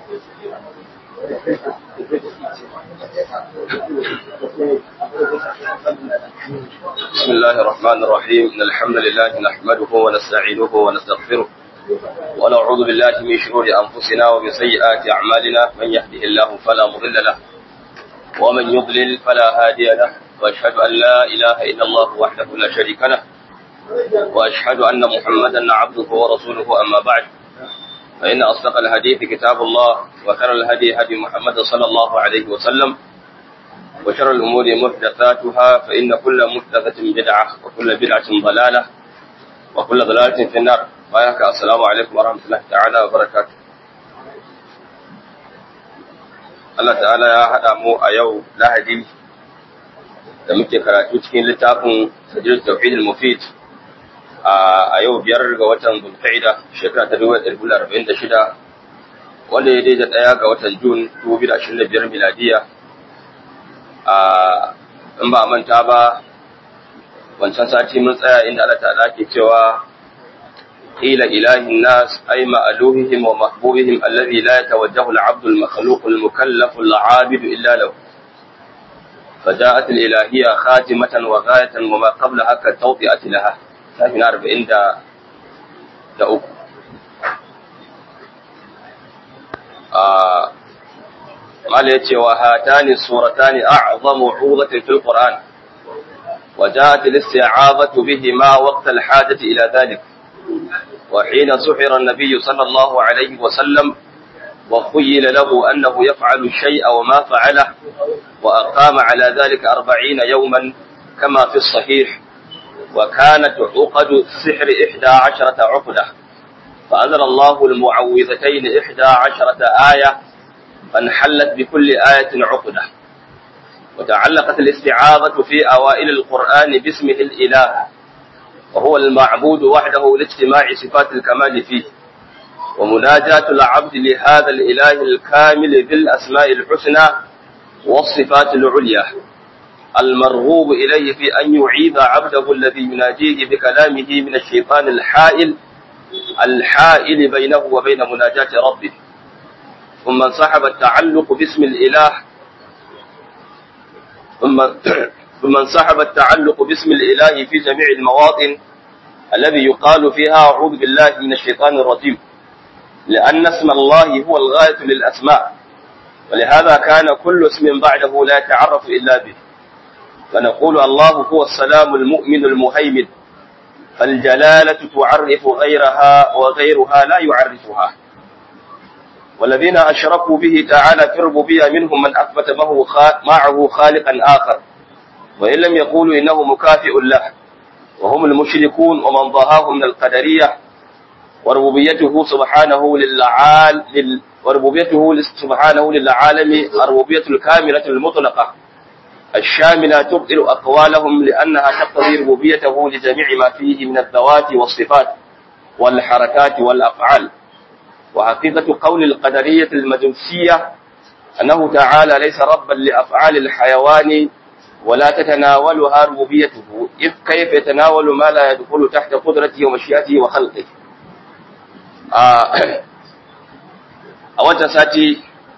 بسم الله الرحمن الرحيم إن الحمد لله نحمده ونستعينه ونستغفره ونعوذ بالله من شرور أنفسنا ومن سيئات أعمالنا من يهده الله فلا مضل له ومن يضلل فلا هادي له وأشهد أن لا إله إلا الله وحده لا شريك له وأشهد أن محمدا عبده ورسوله أما بعد فإن أصدق الحديث كتاب الله وخير الهدي هدي محمد صلى الله عليه وسلم وشر الأمور محدثاتها فإن كل محدثة بدعة وكل بدعة ضلالة وكل ضلالة في النار وياك السلام عليكم ورحمة الله تعالى وبركاته Allah ta'ala ya haɗa mu a yau lahadi da muke karatu cikin littafin sajid tauhid al-mufid a yau biyar ga watan zulqa'ida shekara ta 1946 wanda ya daidai daya ga watan jun 2025 miladiya in ba manta ba wancan sati mun tsaya inda Allah ta'ala ke cewa ila ilahin nas ay ma'aluhihim wa mahbubihim alladhi la yatawajjahu al-'abdu al-makhluq al-mukallaf al-'abid illa lahu فجاءت الإلهية خاتمة وغاية وما قبلها كالتوطئة لها ساكن أربعين دا دا أكو آه قال يتي وهاتان السورتان أعظم عوضة في القرآن وجاءت الاستعاذة بهما وقت الحاجة إلى ذلك وحين سحر النبي صلى الله عليه وسلم وخيل له أنه يفعل الشيء وما فعله وأقام على ذلك أربعين يوما كما في الصحيح وكانت عقد السحر إحدى عشرة عقدة فأنزل الله المعوذتين إحدى عشرة آية فانحلت بكل آية عقدة وتعلقت الاستعاذة في أوائل القرآن باسمه الإله وهو المعبود وحده لاجتماع صفات الكمال فيه ومناجاة العبد لهذا الإله الكامل بالأسماء الحسنى والصفات العليا المرغوب إليه في أن يعيذ عبده الذي يناجيه بكلامه من الشيطان الحائل الحائل بينه وبين مناجاة ربه ثم انسحب التعلق باسم الإله ثم ثم انسحب التعلق باسم الإله في جميع المواطن الذي يقال فيها أعوذ بالله من الشيطان الرجيم لأن اسم الله هو الغاية للأسماء ولهذا كان كل اسم بعده لا يتعرف إلا به فنقول الله هو السلام المؤمن المهيمن فالجلالة تعرف غيرها وغيرها لا يعرفها والذين أشركوا به تعالى في الربوبية منهم من أثبت معه خالقا آخر وإن لم يقولوا إنه مكافئ له وهم المشركون ومن ضاهاهم من القدرية وربوبيته سبحانه للعال لل وربوبيته سبحانه للعالم الربوبية الكاملة المطلقة الشاملة تبطل أقوالهم لأنها تقتضي ربوبيته لجميع ما فيه من الذوات والصفات والحركات والأفعال وحقيقة قول القدرية المجوسية أنه تعالى ليس ربا لأفعال الحيوان ولا تتناولها ربوبيته إذ كيف يتناول ما لا يدخل تحت قدرته ومشيئته وخلقه آه a wancan sati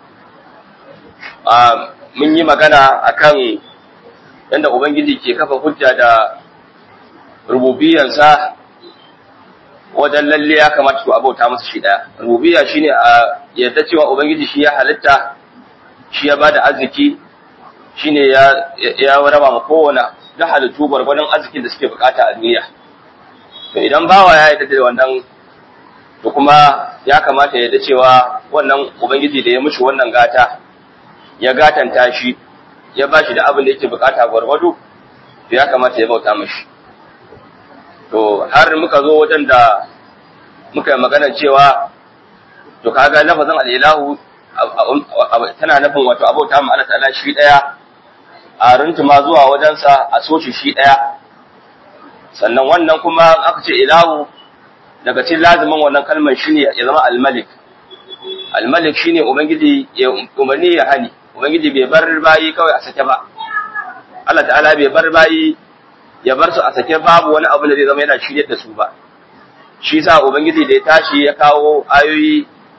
mun yi magana akan yadda Ubangiji ke kafa hujja da rububiyansa wajen lalle ya kamata su abauta masa shi ɗaya. Rububiya shi ne a yadda cewa Ubangiji shi ya halitta, shi ya ba da arziki, shi ne ya raba ma kowane da halittu gwargwadon arzikin da suke bukata a duniya. To idan bawa ya yi da wannan to kuma ya kamata ya da cewa wannan ubangiji da ya mushi wannan gata ya gatanta shi ya ba shi da abin da yake bukata gwargwado to ya kamata ya bauta mashi to har muka zo wajen da muka yi magana cewa to kaga lafazin al'ilahu tana nufin wato abauta ma Allah ta'ala shi daya a runtuma zuwa wajensa a soci shi daya sannan wannan kuma aka ce ilahu daga cikin lazimin wannan kalmar shine ya zama al-malik al-malik shine ubangiji ya umarni ya hani ubangiji bai bar bayi kawai a sake ba Allah ta'ala bai bar bayi ya bar su a sake babu wani abu da zai zama yana shiryar da su ba shi sa ubangiji da ya tashi ya kawo ayoyi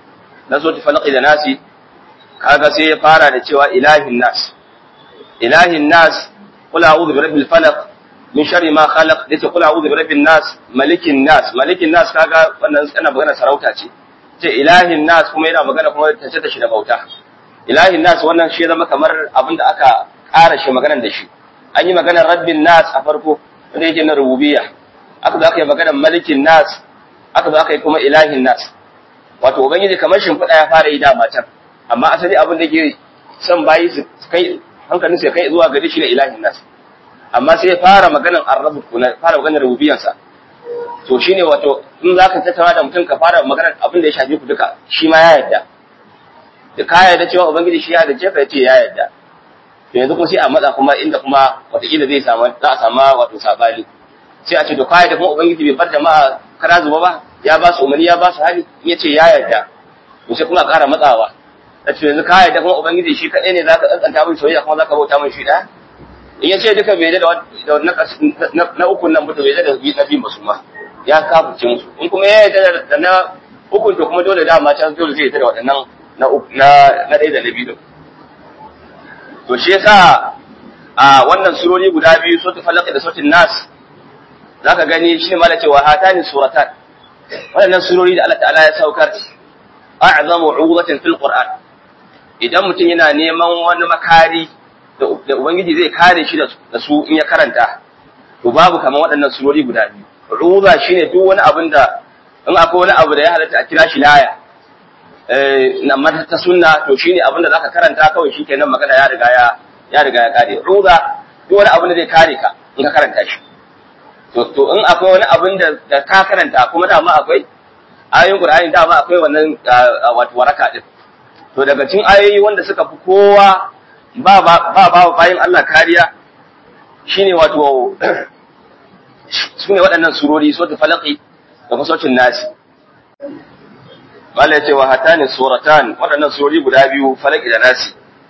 na so falaqi da nasi kaga sai ya fara da cewa ilahin nas ilahin nas qul a'udhu bi rabbil falaq min sharri ma khalaq yace qul a'udhu bi rabbin nas malikin nas malikin nas kaga wannan ana magana sarauta ce ce ilahin nas kuma yana magana kuma tace ta shi da bauta ilahin nas wannan shi zama kamar abinda aka ƙara shi maganar da shi an yi maganar rabbin nas a farko wanda yake na rububiyya aka zo aka yi maganar malikin nas aka zo aka yi kuma ilahin nas wato ubangiji kamar shimfiɗa ya fara yi da matan amma asali abin da ke son bayi su kai hankalin su ya kai zuwa gari shi ne ilahin nas amma sai ya fara maganar arrabu kuna fara maganar rububiyyansa to shine wato in zaka tattauna da mutum ka fara maganar abin da ya shafi ku duka shi ma ya yarda da ka yarda cewa ubangiji shi ya yarda ce ka ce ya yarda to yanzu kuma sai a matsa kuma inda kuma wataƙila zai samu za a samu wato sabani sai a ce to ka yarda kuma ubangiji bai bar jama'a kara zuba ba ya ba su umarni ya ba su hali in ya ce ya yarda to sai kuma a ƙara matsawa da ce yanzu ka yarda kuma ubangiji shi kaɗai ne zaka tsantsanta mai soyayya kuma zaka bauta mai shi ɗaya in ya ce duka bai da na ukun nan mutu bai da na biyun ba su ma ya kafurce musu in kuma ya yarda da na ukun to kuma dole dama can dole zai yarda da waɗannan na na ɗaya da na biyu to shi yasa a wannan surori guda biyu sautin falaq da sautin nas zaka gani shi ne mala cewa hatani suratan waɗannan surori da Allah ta'ala ya saukar a'zamu 'udatin fil qur'an idan mutum yana neman wani makari da ubangiji zai kare shi da su in ya karanta to babu kamar waɗannan surori guda biyu ruza shine duk wani abin da in akwai wani abu da ya halatta a kira shi laya eh amma ta sunna to shine abin da zaka karanta kawai shikenan magana ya riga ya ya riga ya kare ruza duk wani abin da zai kare ka in ka karanta shi to to in akwai wani abin da da ka karanta kuma dama akwai ayoyin Qur'ani dama akwai wannan wato waraka din to daga cikin ayoyi wanda suka fi kowa ba ba ba bayan Allah kariya shine wato sune waɗannan surori suratul falaqi da kuma suratul nasi Allah ya ce wa hatani suratan waɗannan surori guda biyu falaqi da nasi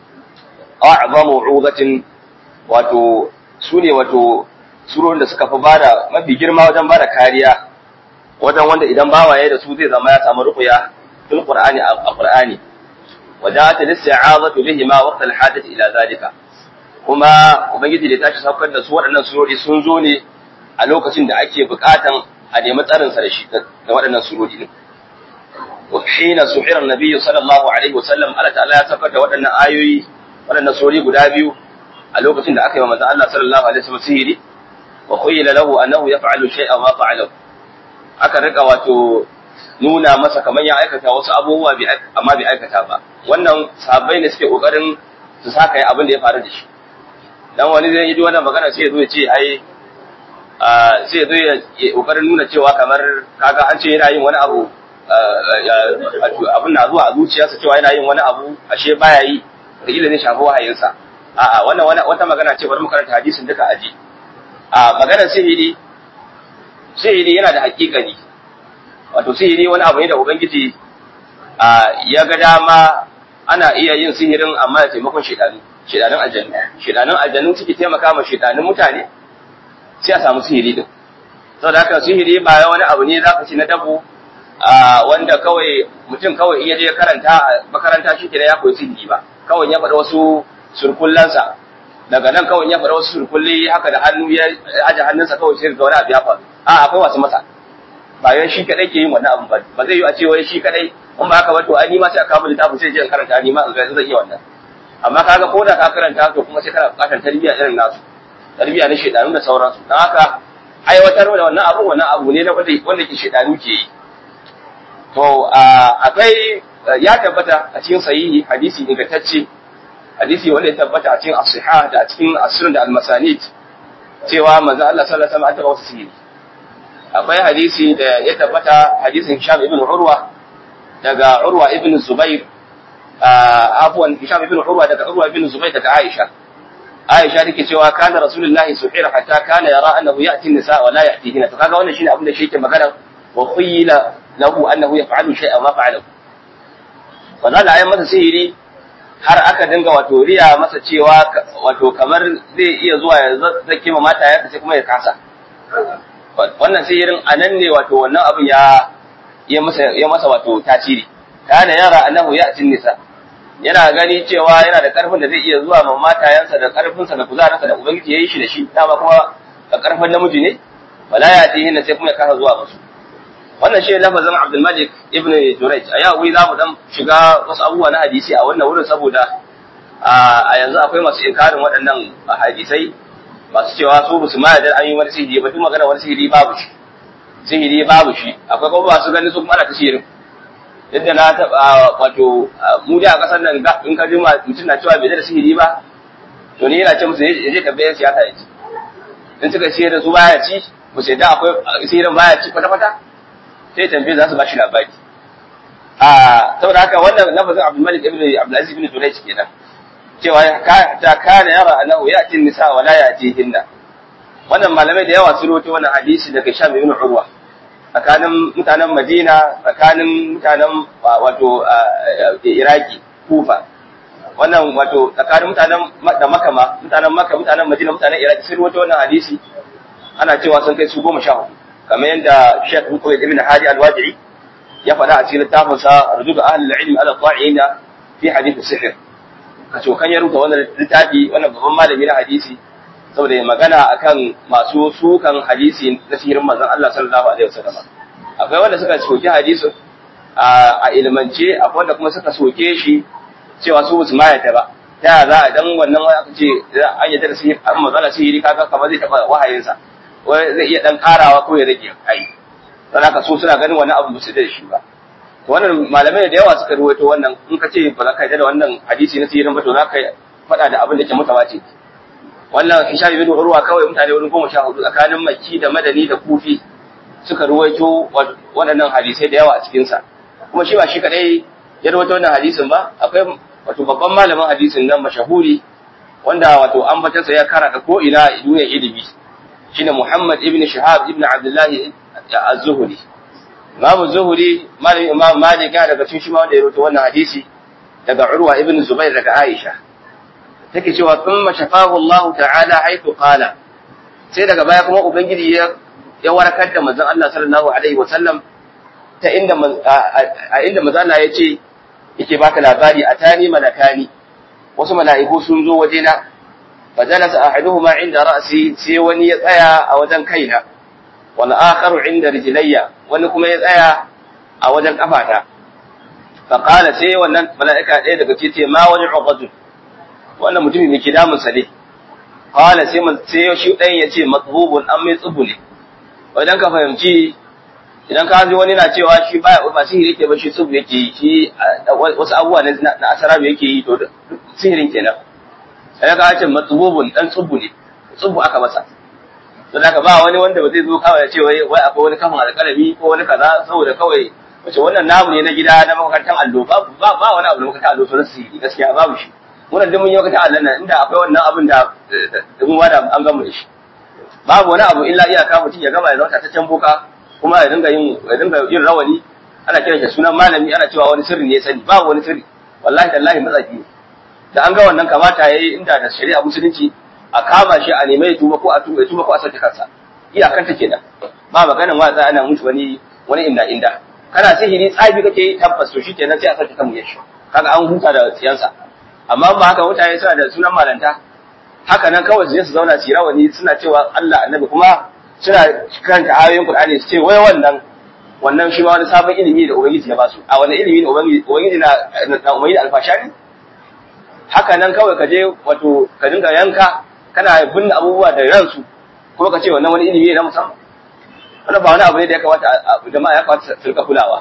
a'zamu 'udatin wato sune wato surorin da suka fi bada mafi girma wajen bada kariya wajen wanda idan bawaye da su zai zama ya samu ruqya fil qur'ani a qur'ani وجاءت الاستعاذة بهما وقت الحاجة إلى ذلك kuma ubangiji da tashi saukar da su waɗannan surori sun zo ne a lokacin da ake buƙatan a nemi tsarin sa da shi da waɗannan surori ne wa hina suhira annabi sallallahu alaihi wasallam Allah ta'ala ya saukar da waɗannan ayoyi waɗannan surori guda biyu a lokacin da aka yi wa manzon Allah sallallahu alaihi wasallam sihiri wa khuyila lahu annahu yaf'alu shay'an ma fa'alahu aka rika wato nuna masa kamar ya aikata wasu abubuwa amma bai aikata ba wannan sahabbai ne suke kokarin su saka yi abin da ya faru da shi dan wani zai yi wannan magana sai ya zo ya ce ai sai ya zo ya kokarin nuna cewa kamar kaga an ce yana yin wani abu abin na zuwa a zuciyarsa cewa yana yin wani abu ashe baya yi da ila ne shafi wahayinsa a'a wannan wata magana ce bari mu karanta hadisin duka aji a maganar sihiri sihiri yana da hakikani wato sihiri wani abu ne da ubangiji ya ga dama ana iya yin sihirin amma da taimakon shedanu shedanun aljannu shedanun aljannu suke taimaka ma shedanun mutane sai a samu sihiri din saboda haka sihiri ba wani abu ne zaka ci na dabo wanda kawai mutum kawai iya je karanta makaranta shi kenan ya koyi sihiri ba kawai ya faɗa wasu surkullansa daga nan kawai ya faɗa wasu surkulli haka da hannu ya aje hannunsa kawai sai ga wani abu ya faru a akwai wasu masa ba yan shi kadai ke yin wannan abin ba ba zai yi a ce wai shi kadai in ba haka ba to ai ni ma sai aka mu littafin sai je in karanta ni ma in ga zai iya wannan amma kaga ko da ka karanta to kuma sai kana bukatar tarbiyya irin nasu tarbiyya na shedanu da sauransu dan haka aiwatar da wannan abu wannan abu ne na wanda wanda ke shedanu ke yi to akwai ya tabbata a cikin sahihi hadisi ingantacce hadisi wanda ya tabbata a cikin as-sihah da a cikin asrun da al-masanid cewa manzo Allah sallallahu alaihi wasallam ya tabbata sihiri akwai hadisi da ya tabbata hadisin Hisham ibn Urwa daga Urwa ibn Zubair afwan Hisham ibn Urwa daga Urwa ibn Zubair daga Aisha Aisha take cewa kana Rasulullahi suhira hatta kana yara annahu ya'ti an-nisa wa la ya'tihina to kaga wannan shine abin da shi yake magana wa khuyila lahu annahu yaf'alu shay'an ma fa'ala wa zalla ayi masa sihiri har aka dinga wato riya masa cewa wato kamar zai iya zuwa ya zake ma mata ya sai kuma ya kasa wannan sihirin a nan ne wato wannan abin ya ya masa ya masa wato tasiri kana yara annahu ya'ti nisa yana gani cewa yana da karfin da zai iya zuwa ma matayansa da karfinsa da kuzarinsa da ubangiji ya yi shi da shi dama kuma da karfin namiji ne wala ya ti hinna sai kuma ya kasa zuwa musu wannan shi lafazin Abdul Malik ibn Jurayj a yau za mu dan shiga wasu abubuwa na hadisi a wannan wurin saboda a yanzu akwai masu inkarin waɗannan hadisai masu cewa su ba su ma yarda an yi wani sihiri ba duk magana wani sihiri babu shi sihiri babu shi akwai kuma masu ganin su kuma ana ta sihirin yadda na taɓa wato mu da a ƙasar nan in ka ji mutum na cewa bai da sihiri ba to ni yana ce musu ya je tambayar siyasa ya ci in suka sihir da su baya ci ba sai da akwai sihirin baya ci kwata kwata sai tambaye za su ba shi labari a saboda haka wannan lafazin Abdul Malik ibn Abdul Aziz ibn Jurayj kenan cewa ta kana yara annahu ya'ti nisa wa la ya'tihinna wannan malamai da yawa sun rawaito wannan hadisi daga Sham ibn Urwa tsakanin mutanen Madina tsakanin mutanen wato Iraki Kufa wannan wato tsakanin mutanen da Makka ma mutanen Makka mutanen Madina mutanen Iraki sun rawaito wannan hadisi ana cewa sun kai su goma sha hudu kamar yadda Sheikh Muhammad ibn Hadi al-Wadi'i ya faɗa a cikin littafin sa Rudud Ahlul Ilm ala Ta'ina fi hadith as-sihr kace kan ya rubuta wannan littafi wannan babban malami na hadisi saboda magana akan masu sukan hadisi na sihirin manzon Allah sallallahu alaihi wasallam akwai wanda suka soke hadisin a ilmance akwai wanda kuma suka soke shi cewa su su ma yadda ba ta za a dan wannan aka ce an yadda da sihiri an magana sihiri kaga kamar zai taba wahayinsa wai zai iya dan karawa ko ya rage ai dan haka su suna ganin wani abu musu da shi ba to wannan malamai da yawa suka ruwaito wannan in ka ce ba za ka yarda da wannan hadisi na sihirin ba to za ka faɗa da abin da ke mutawatir wannan Hisham ibn Urwa kawai mutane wurin goma sha hudu tsakanin Makki da Madani da Kufi suka ruwaito waɗannan hadisai da yawa a cikin sa kuma shi ba shi kadai ya ruwaito wannan hadisin ba akwai wato babban malamin hadisin nan mashahuri wanda wato ambatansa ya karata ko ina duniyar ilimi shine Muhammad ibn Shihab ibn Abdullah az-Zuhri Imam Zuhri malamin Imam Malik ya daga cikin shi ma wanda ya ruwaito wannan hadisi daga Urwa ibn Zubair daga Aisha take cewa thumma shafahu Allah ta'ala haythu qala sai daga baya kuma ubangiji ya ya warkar da manzon Allah sallallahu alaihi wasallam ta inda a inda manzon Allah ya ce yake baka labari atani malakani wasu mala'iku sun zo wajena fajalasa ahaduhuma inda ra'si sai wani ya tsaya a wajen kaina wal akharu inda rijlayya wani kuma ya tsaya a wajen kafata fa qala sai wannan mala'ika ɗaya daga cikin ma wani uqadun wannan mutumin ne ke damun sa ne qala sai man sai shi dan yace matbubun an mai tsubu ne idan ka fahimci idan ka ji wani na cewa shi baya ba sihiri yake ba shi tsubu yake yi shi wasu abubuwa ne na asara yake yi to sihirin kenan sai ka ce matbubun dan tsubu ne tsubu aka masa to da ba wani wanda ba zai zo kawai ya ce wai wai akwai wani kafin alƙalami ko wani kaza saboda kawai wace wannan namu ne na gida na makarantar allo ba ba wani abu na makarantar allo to sihiri gaskiya babu shi wannan duk mun yi wakata Allah nan inda akwai wannan abin da mun wada an gama da shi babu wani abu illa iyaka mutum ya gama ya zauta ta can boka kuma ya dinga yin ya dinga yin rawani ana kiran shi sunan malami ana cewa wani sirri ne sani babu wani sirri wallahi tallahi matsafi ne da an ga wannan kamata yayi inda da shari'a musulunci a kama shi a nemi ya tuba ko a tuba ya tuba ko a sauke kansa iyakanta kenan ba maganan wa za ana mutu wani wani inda inda kana sihiri tsabi kake tabbas to shikenan sai a sauke kan mu yashi kaga an huta da siyansa amma ba haka mutane suna da sunan malanta haka nan kawai su je su zauna su rawani suna cewa Allah annabi kuma suna karanta ayoyin Qur'ani su ce wai wannan wannan shi ma wani sabon ilimi da ubangiji ya basu a wani ilimi ne ubangiji ubangiji na na umayyi alfasha ne haka nan kawai ka je wato ka dinga yanka kana binne abubuwa da ransu kuma ka ce wannan wani ilimi ne na musamman wannan ba wani abu ne da ya kamata jama'a ya kamata su rika kulawa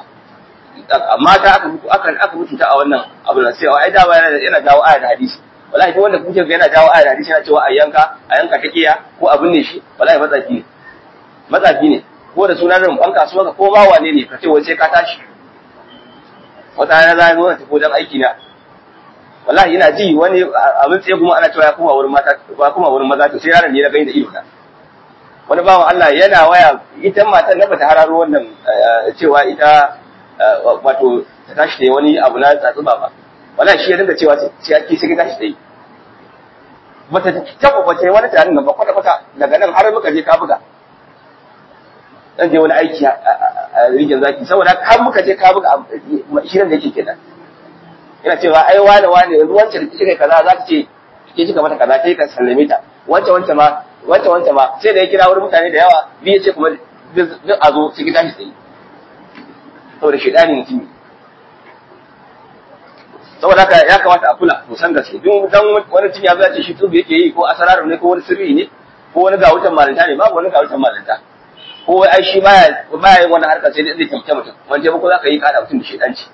mata aka mutu aka aka mutunta a wannan abu da sai ai dawa yana yana dawo aya da hadisi wallahi duk wanda kuke ga yana dawo aya da hadisi yana cewa a yanka a yanka ta kiya ko abin ne shi wallahi matsafi ne matsafi ne ko da sunan rumfan kasuwa ka ko ma wane ne ka ce wai sai ka tashi wata rana za zo ta kodan aiki na wallahi ina ji wani abin tsaye kuma ana cewa ya kuma wurin mata ba kuma wurin maza to sai yaron ne na gani da ido na wani bawan Allah yana waya ita matan na bata hararo wannan cewa ita wato ta tashi da wani abu na tsatsuba ba wala shi ya dinga cewa sai ake sai tashi da yi bata taba bace wani tarin nan ba kwata kwata daga nan har muka je ka buga zan je wani aiki a rijin zaki saboda har muka je ka buga shirin da yake kenan yana cewa ai wane wane yanzu wancan da kike kaza za ta ce ke kika mata kaza kai ka sallame ta wancan wancan ma wancan wancan ma sai da ya kira wurin mutane da yawa biyu ce kuma duk a zo su gida shi tsaye saboda shaidani mutum ne saboda haka ya kamata a kula musan gaske duk dan wani cin ya zace shi tubu yake yi ko asararu ne ko wani sirri ne ko wani ga wutan malinta ne babu wani ga wutan malinta ko wai ai shi baya baya yin wannan harkar sai dai zai kimta mutum wanda ba ko zaka yi kada mutum da shedanci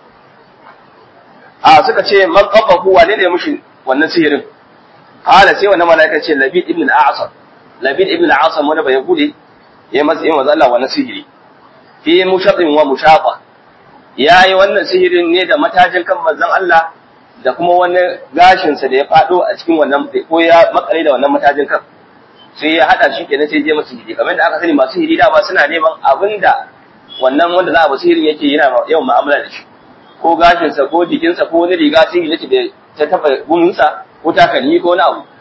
a suka ce man qabbahu wane ne mushi wannan sihirin qala sai wannan malaika ce labid ibn al-a'sam labid ibn al-a'sam wanda bai gude ya masa yin manzo Allah wannan sihiri fi mushaqqin wa mushaqa yayi wannan sihirin ne da matajin kan manzon Allah da kuma wani gashin sa da ya fado a cikin wannan ko ya makale da wannan matajin kan sai ya hada shi kenan sai je masa sihiri kamar da aka sani masu sihiri da ba suna neman abinda wannan wanda za a ba sihirin yake yana yawan mu'amala da shi ko gashinsa ko jikinsa ko wani riga sihiri yake da ta taba guminsa ko takalmi ko wani abu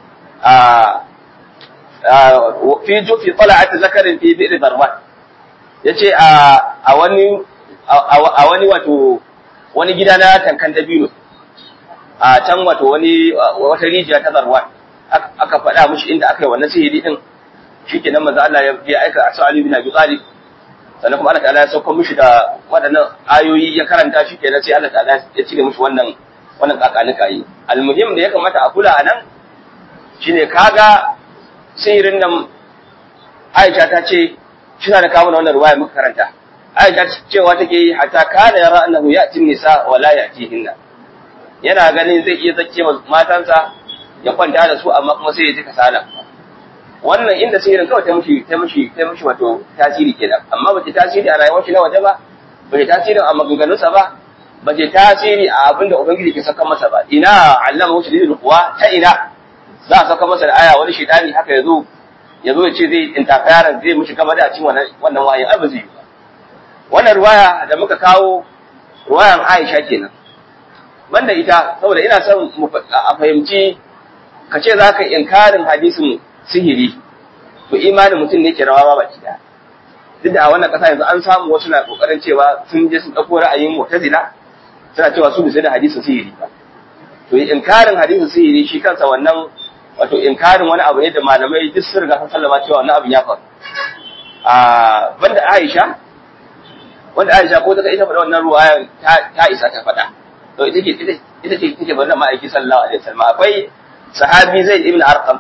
fi jufi tala'at zakarin fi bi'r darwan yace a a wani a wani wato wani gida na tankan dabino a can wato wani wata rijiya ta darwan aka faɗa mishi inda aka yi wannan sihiri din shikenan manzo Allah ya aika a Ali bin Abi Talib sannan kuma Allah ta'ala ya sauko mishi da waɗannan ayoyi ya karanta shi kenan sai Allah ta'ala ya cire mishi wannan wannan kakanika yi almuhim da ya kamata a kula a nan shine kaga sihirin nan Aisha ta ce shina da kawo wannan ruwaya muka karanta Aisha cewa take yi hatta kana yara annahu ya'ti nisa wa la ya'tihinna yana ganin zai iya zakke matansa ya kwanta da su amma kuma sai ya ji kasala wannan inda sihirin kawai ta mushi ta mushi ta mushi wato tasiri kenan amma bace tasiri a rayuwar shi na waje ba bace tasiri a maganganunsa ba bace tasiri a abin da ubangiji ke saka masa ba ina allama wuce lidul kuwa ta ina za a saka masa da aya wani shedani haka yazo yazo ya ce zai interfere zai mushi gaba da cin wannan wannan wayin ai ba zai yi ba wannan ruwaya da muka kawo ruwayan Aisha kenan banda ita saboda ina son a fahimci ka ce za ka inkarin hadisin sihiri to imanin mutum ne ke rawa ba baki daya duk da a wannan kasa yanzu an samu wasu na kokarin cewa sun je sun dauko ra'ayin mu'tazila suna cewa su bisa da hadisin sihiri ba to inkarin hadisin sihiri shi kansa wannan wato inkarin wani abu ne da malamai duk sun riga sun sallama cewa wannan abin ya faru a banda Aisha wanda Aisha ko ta ita faɗa wannan ruwayan ta isa ta faɗa to ita ce ita ce take bari ma'aiki sallallahu alaihi wasallam akwai sahabi Zaid ibn Arqam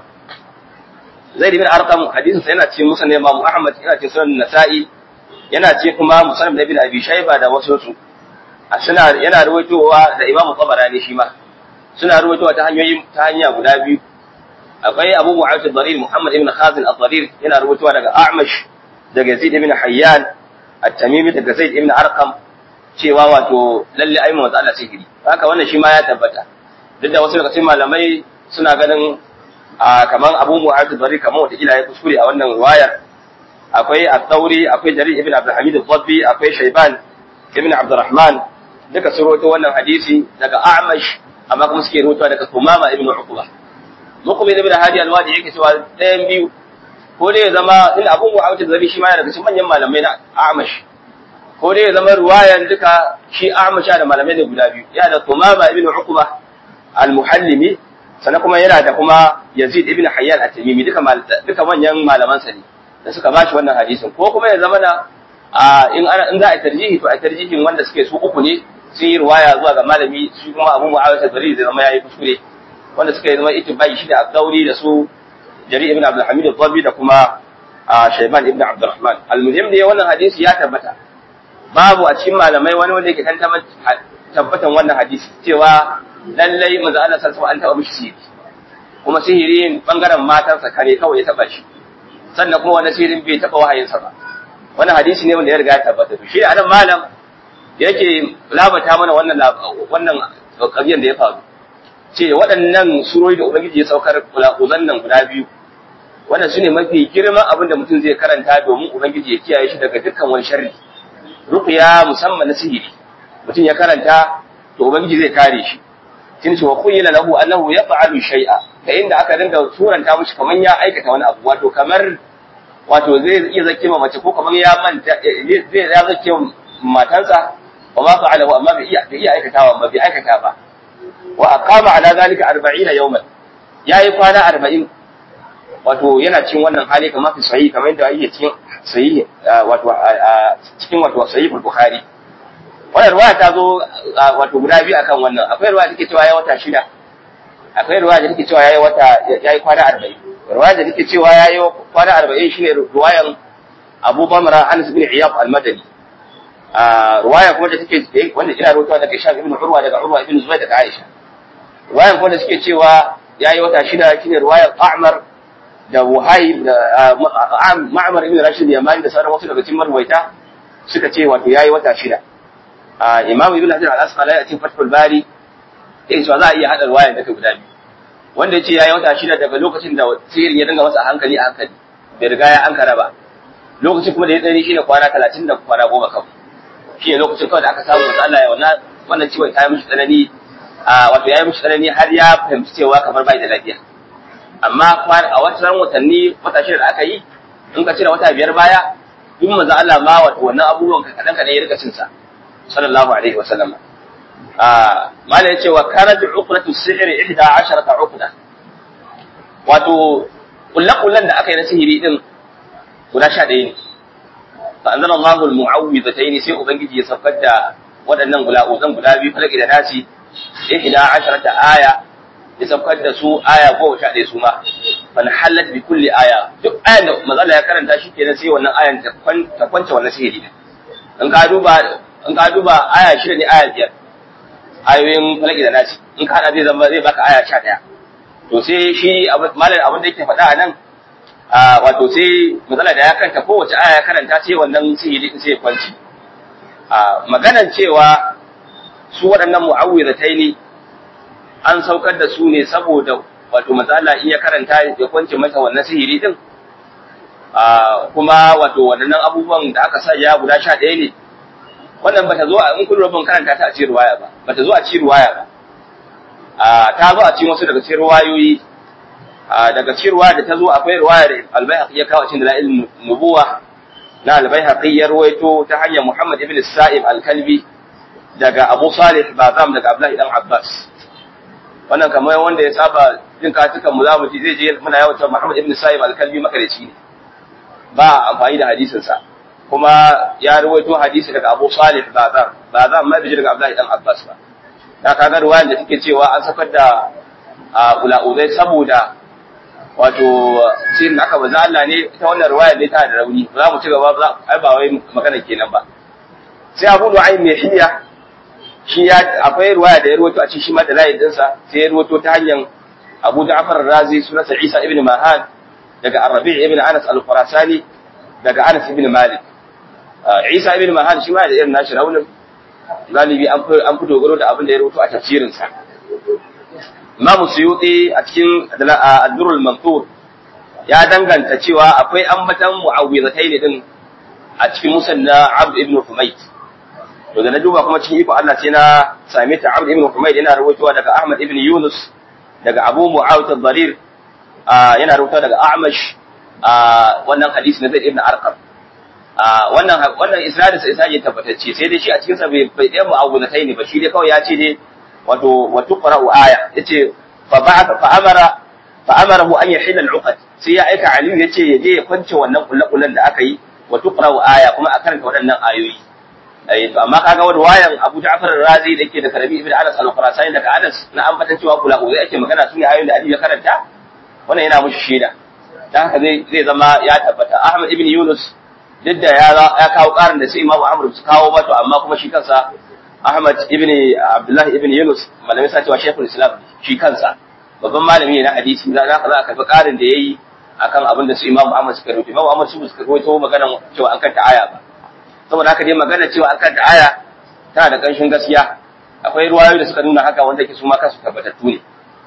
Zaid ibn Arqam hadisin sa yana cikin musnad Imam Ahmad yana cikin sunan Nasa'i yana cikin kuma musnad Ibn Abi Shayba da wasu su suna yana ruwaitowa da Imam Tabarani shi ma suna ruwaitowa ta hanyoyi ta hanya guda biyu akwai Abu Mu'awiyah al-Dharir Muhammad ibn Khazin al-Dharir yana ruwaitowa daga A'mash daga Zaid ibn Hayyan at-Tamimi daga Zaid ibn Arqam cewa wato lalle ai manzo Allah sihiri haka wannan shi ma ya tabbata duk da wasu daga cikin malamai suna ganin a kaman Abu Mu'adh bari kaman wata kila ya kuskure a wannan riwayar akwai At-Tawri akwai Jarir ibn Abdul Hamid al-Dhabbi akwai Shayban ibn Abdurrahman duka sun rawaito wannan hadisi daga A'mash amma kuma suke rawaito daga Tumama ibn Uqba Muqbil ibn Hadi al-Wadi yake cewa ɗayan biyu ko dai ya zama in Abu Mu'adh al-Dhabbi shi ma yana daga cikin manyan malamai na A'mash ko dai ya zama ruwayan duka shi A'mash da malamai ne guda biyu ya da Tumama ibn Uqba al-Muhallimi sannan kuma yana da kuma Yazid ibn Hayyan at-Tamimi duka duka manyan malaman sa ne da suka bashi wannan hadisin ko kuma ya zama na in ana in za a tarjihi to a tarjihin wanda suke su uku ne sun yi ruwaya zuwa ga malami shi kuma Abu Muawiya al-Bari zai zama yayi kuskure wanda suka yi zama ittibai shi da Abdauri da su Jarir ibn Abdul Hamid al-Dhabi da kuma Shayban ibn Abdurrahman al-muhim ne wannan hadisi ya tabbata babu a cikin malamai wani wanda yake tantama tabbatan wannan hadisi cewa lallai manzo Allah sallallahu alaihi an taba mishi sihiri kuma sihirin bangaren matansa kare kawai ya taba shi sannan kuma wannan sihirin bai taba wahayinsa ba wannan hadisi ne wanda ya riga ya tabbata shi a nan malam yake labata mana wannan wannan kabiyan da ya faru ce waɗannan surori da ubangiji ya saukar kulakuzan nan guda biyu wannan su ne mafi girman abin da mutum zai karanta domin ubangiji ya kiyaye shi daga dukkan wani sharri ruqya musamman na sihiri mutum ya karanta to ubangiji zai kare shi kin ce wa khuyyila lahu annahu yaf'alu shay'a ta inda aka dinga suranta mishi kaman ya aikata wani abu wato kamar wato zai iya zake ma mace ko kamar ya manta zai ya zake matansa wa ma fa'ala amma bai iya bai iya aikatawa ba bai aikata ba wa aqama ala zalika 40 yawman yayi kwana 40 wato yana cikin wannan hali kamar fi sahih kamar yadda yake cikin sahih wato cikin wato sahih bukhari wannan ruwaya ta zo wato guda biyu akan wannan akwai ruwaya take cewa yayi wata shida akwai ruwaya da take cewa yayi wata yayi kwana 40 ruwaya da take cewa yayi kwana 40 shine ruwayan Abu Bamra Anas bin Iyad al-Madani ruwaya kuma da take wanda ina rawaitowa daga Ishaq ibn Urwa daga Urwa ibn Zubair daga Aisha ruwayan kuma da suke cewa yayi wata shida shine ruwayar A'mar da Wuhayb da Ma'mar ibn Rashid Yamani da sauran wasu daga cikin marwaita suka ce wato yayi wata shida Imam Ibn Hajar al-Asqalani a cikin Fathul Bari yake cewa za a iya hada ruwaya daga guda biyu wanda yace yayi wata shida daga lokacin da sihirin ya dinga masa a hankali a hankali bai riga ya ankara ba lokacin kuma da ya tsani shine kwana 30 da kwana 10 kawai shine lokacin kawai da aka samu wata Allah ya wannan wannan ciwon ta yi mishi tsanani a wato ya yi mishi tsanani har ya fahimci cewa kamar bai da lafiya amma a wata watanni wata shida da aka yi in ka cire wata biyar baya duk manzo Allah ma wato wannan abubuwan kadan kadan ya rika cin sa sallallahu alaihi wa sallam ah mala yace wa karaj uqratu sihr 11 uqda wato kullakullan da aka yi na sihiri din guda 11 ne fa anzala Allahu al-mu'awwidhatayn sai ubangiji ya saukar da waɗannan gula'uzan guda biyu falaki da nasi 11 aya ya saukar da su aya goma sha ɗaya su ma fal halat bi kulli aya duk ayan da mazala ya karanta shi kenan sai wannan ayan ta kwance wannan sihiri ne in ka duba in ka duba aya shida ne aya biyar ayoyin falaki da nasi in ka hada zai zama zai baka aya sha ɗaya to sai shi malam abin da yake faɗa a nan wato sai mazala da ya karanta kowace aya ya karanta sai wannan sihiri din sai ya kwanci maganan cewa su waɗannan mu'awwidataini an saukar da su ne saboda wato matsala iya karanta ya kwance masa wannan sihiri din kuma wato waɗannan abubuwan da aka sa ya guda sha ɗaya ne wannan bata zo a in kun rubun karanta ta a cikin ruwaya ba bata zo a cikin ruwaya ba ta zo a cikin wasu daga cikin ruwayoyi daga cikin ruwaya da ta zo akwai ruwaya da albayhaqi ya kawo cikin dalailin nubuwa na albayhaqi ya ruwaito ta hanyar Muhammad ibn Sa'ib al-Kalbi daga Abu Salih Bazam daga Abdullahi dan Abbas wannan kamar wanda ya saba jin katukan mu za mu ji zai je muna yawan cewa Muhammad ibn Sa'ib al-Kalbi makareci ne ba amfani da hadisin sa kuma ya rawaito hadisi daga Abu Salih Bazam Bazam mai biji daga Abdullahi dan Abbas ba da kaga ruwayan da take cewa an sakar da ula'uzai saboda wato sirrin aka baza Allah ne ta wannan ruwayar ne ta da rauni za mu ci gaba ba ai ba wai magana kenan ba sai Abu Nu'aym mai hiya shi ya akwai ruwaya da ya rawaito a cikin shi ma da layin dinsa sai ya rawaito ta hanyar Abu Ja'far Razi sunansa Isa ibn Mahan daga Ar-Rabi' ibn Anas al-Khurasani daga Anas ibn Malik Isa ibn Mahan shi ma da irin nashi raunin galibi an fi an fi dogaro da abin da ya rawaito a tafsirin sa Imam Suyuti a cikin Ad-Durrul Mansur ya danganta cewa akwai ambatan mu'awwidhatayn din a cikin musanna Abd ibn Humayt to da na duba kuma cikin iko Allah sai na same ta Abd ibn Humayd yana rawaitowa daga Ahmad ibn Yunus daga Abu Muawiyah al-Dharir yana rawaitowa daga A'mash wannan hadisi na Zaid ibn Arqam wannan wannan isnadin sa isnadin tabbatacce sai dai shi a cikin sa bai bai da mu'awwinatai ne ba shi dai kawai ya ce dai wato wa tuqra'u aya yace fa ba'atha fa amara fa amarahu an yahilla al-uqad sai ya aika Aliyu yace ya je ya kwance wannan kullakullan da aka yi wa tuqra'u aya kuma a karanta waɗannan ayoyi eh to amma kaga wani wayan Abu Ja'far al-Razi da yake da Karabi ibn Anas al-Khurasani daga Anas na ambatan cewa kula uzai ake magana su ne ayoyin da Aliyu ya karanta wannan yana mushi shaida dan haka zai zai zama ya tabbata Ahmad ibn Yunus duk da ya ya kawo karin da sai Imam Ahmad su kawo ba to amma kuma shi kansa Ahmad ibn Abdullah ibn Yunus malamin sa cewa Sheikhul Islam shi kansa babban malami ne na hadisi za ka za ka karbi karin da yayi akan abin da su Imam Ahmad suka rubuta Imam Ahmad su suka rubuta magana cewa an kanta aya ba saboda haka dai magana cewa an kanta aya tana da ƙanshin gaskiya akwai ruwayoyi da suka nuna haka wanda ke su ma kansu tabbatattu ne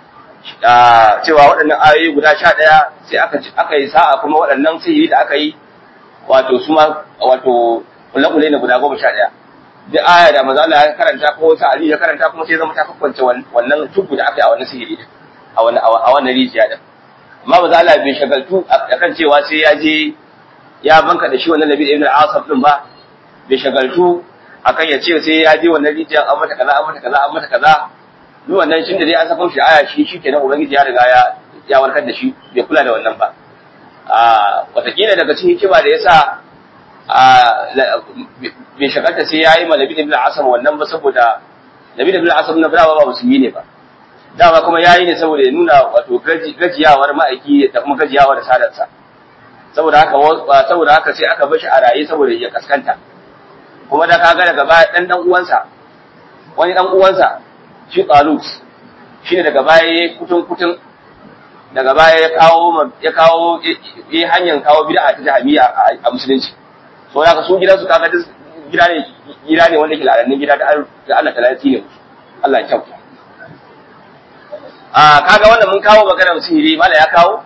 cewa waɗannan ayoyi guda sha ɗaya sai aka aka yi sa'a kuma waɗannan sihiri da aka yi wato su ma wato kule-kule ne guda goma sha ɗaya duk aya da maza Allah ya karanta ko wata Ali ya karanta kuma sai zama ta kakwance wannan tubu da aka yi a wannan sihiri a wannan a wannan rijiya din amma maza Allah bai shagaltu akan cewa sai ya je ya banka da shi wannan nabi ibn al-asab din ba bai shagaltu akan ya ce sai ya je wannan rijiyar an mata kaza an mata kaza an mata kaza duk wannan shin da dai an saka shi aya shi shikenan ubangiji ya riga ya ya warkar da shi bai kula da wannan ba a watakila daga cikin hikima da yasa a bai shagalta sai ya yi ma nabi ibn al-asab wannan ba saboda nabi ibn al-asab na ba musulmi ne ba dama kuma yayi ne saboda ya nuna wato gajiyawar ma'aiki da kuma gajiyawar sadarsa saboda haka saboda haka sai aka bar shi a raye saboda ya kaskanta kuma da kaga daga baya dan dan uwansa wani dan uwansa shi Talut shine daga baya yayi kutun kutun daga baya ya kawo ya kawo yi hanyar kawo bid'a ta jahmiya a musulunci so haka su gidansu kaga gida ne gida ne wanda ke lalanin gida da Allah ta lalaci ne Allah ya kyauta a kaga wannan mun kawo maganar sihiri mala ya kawo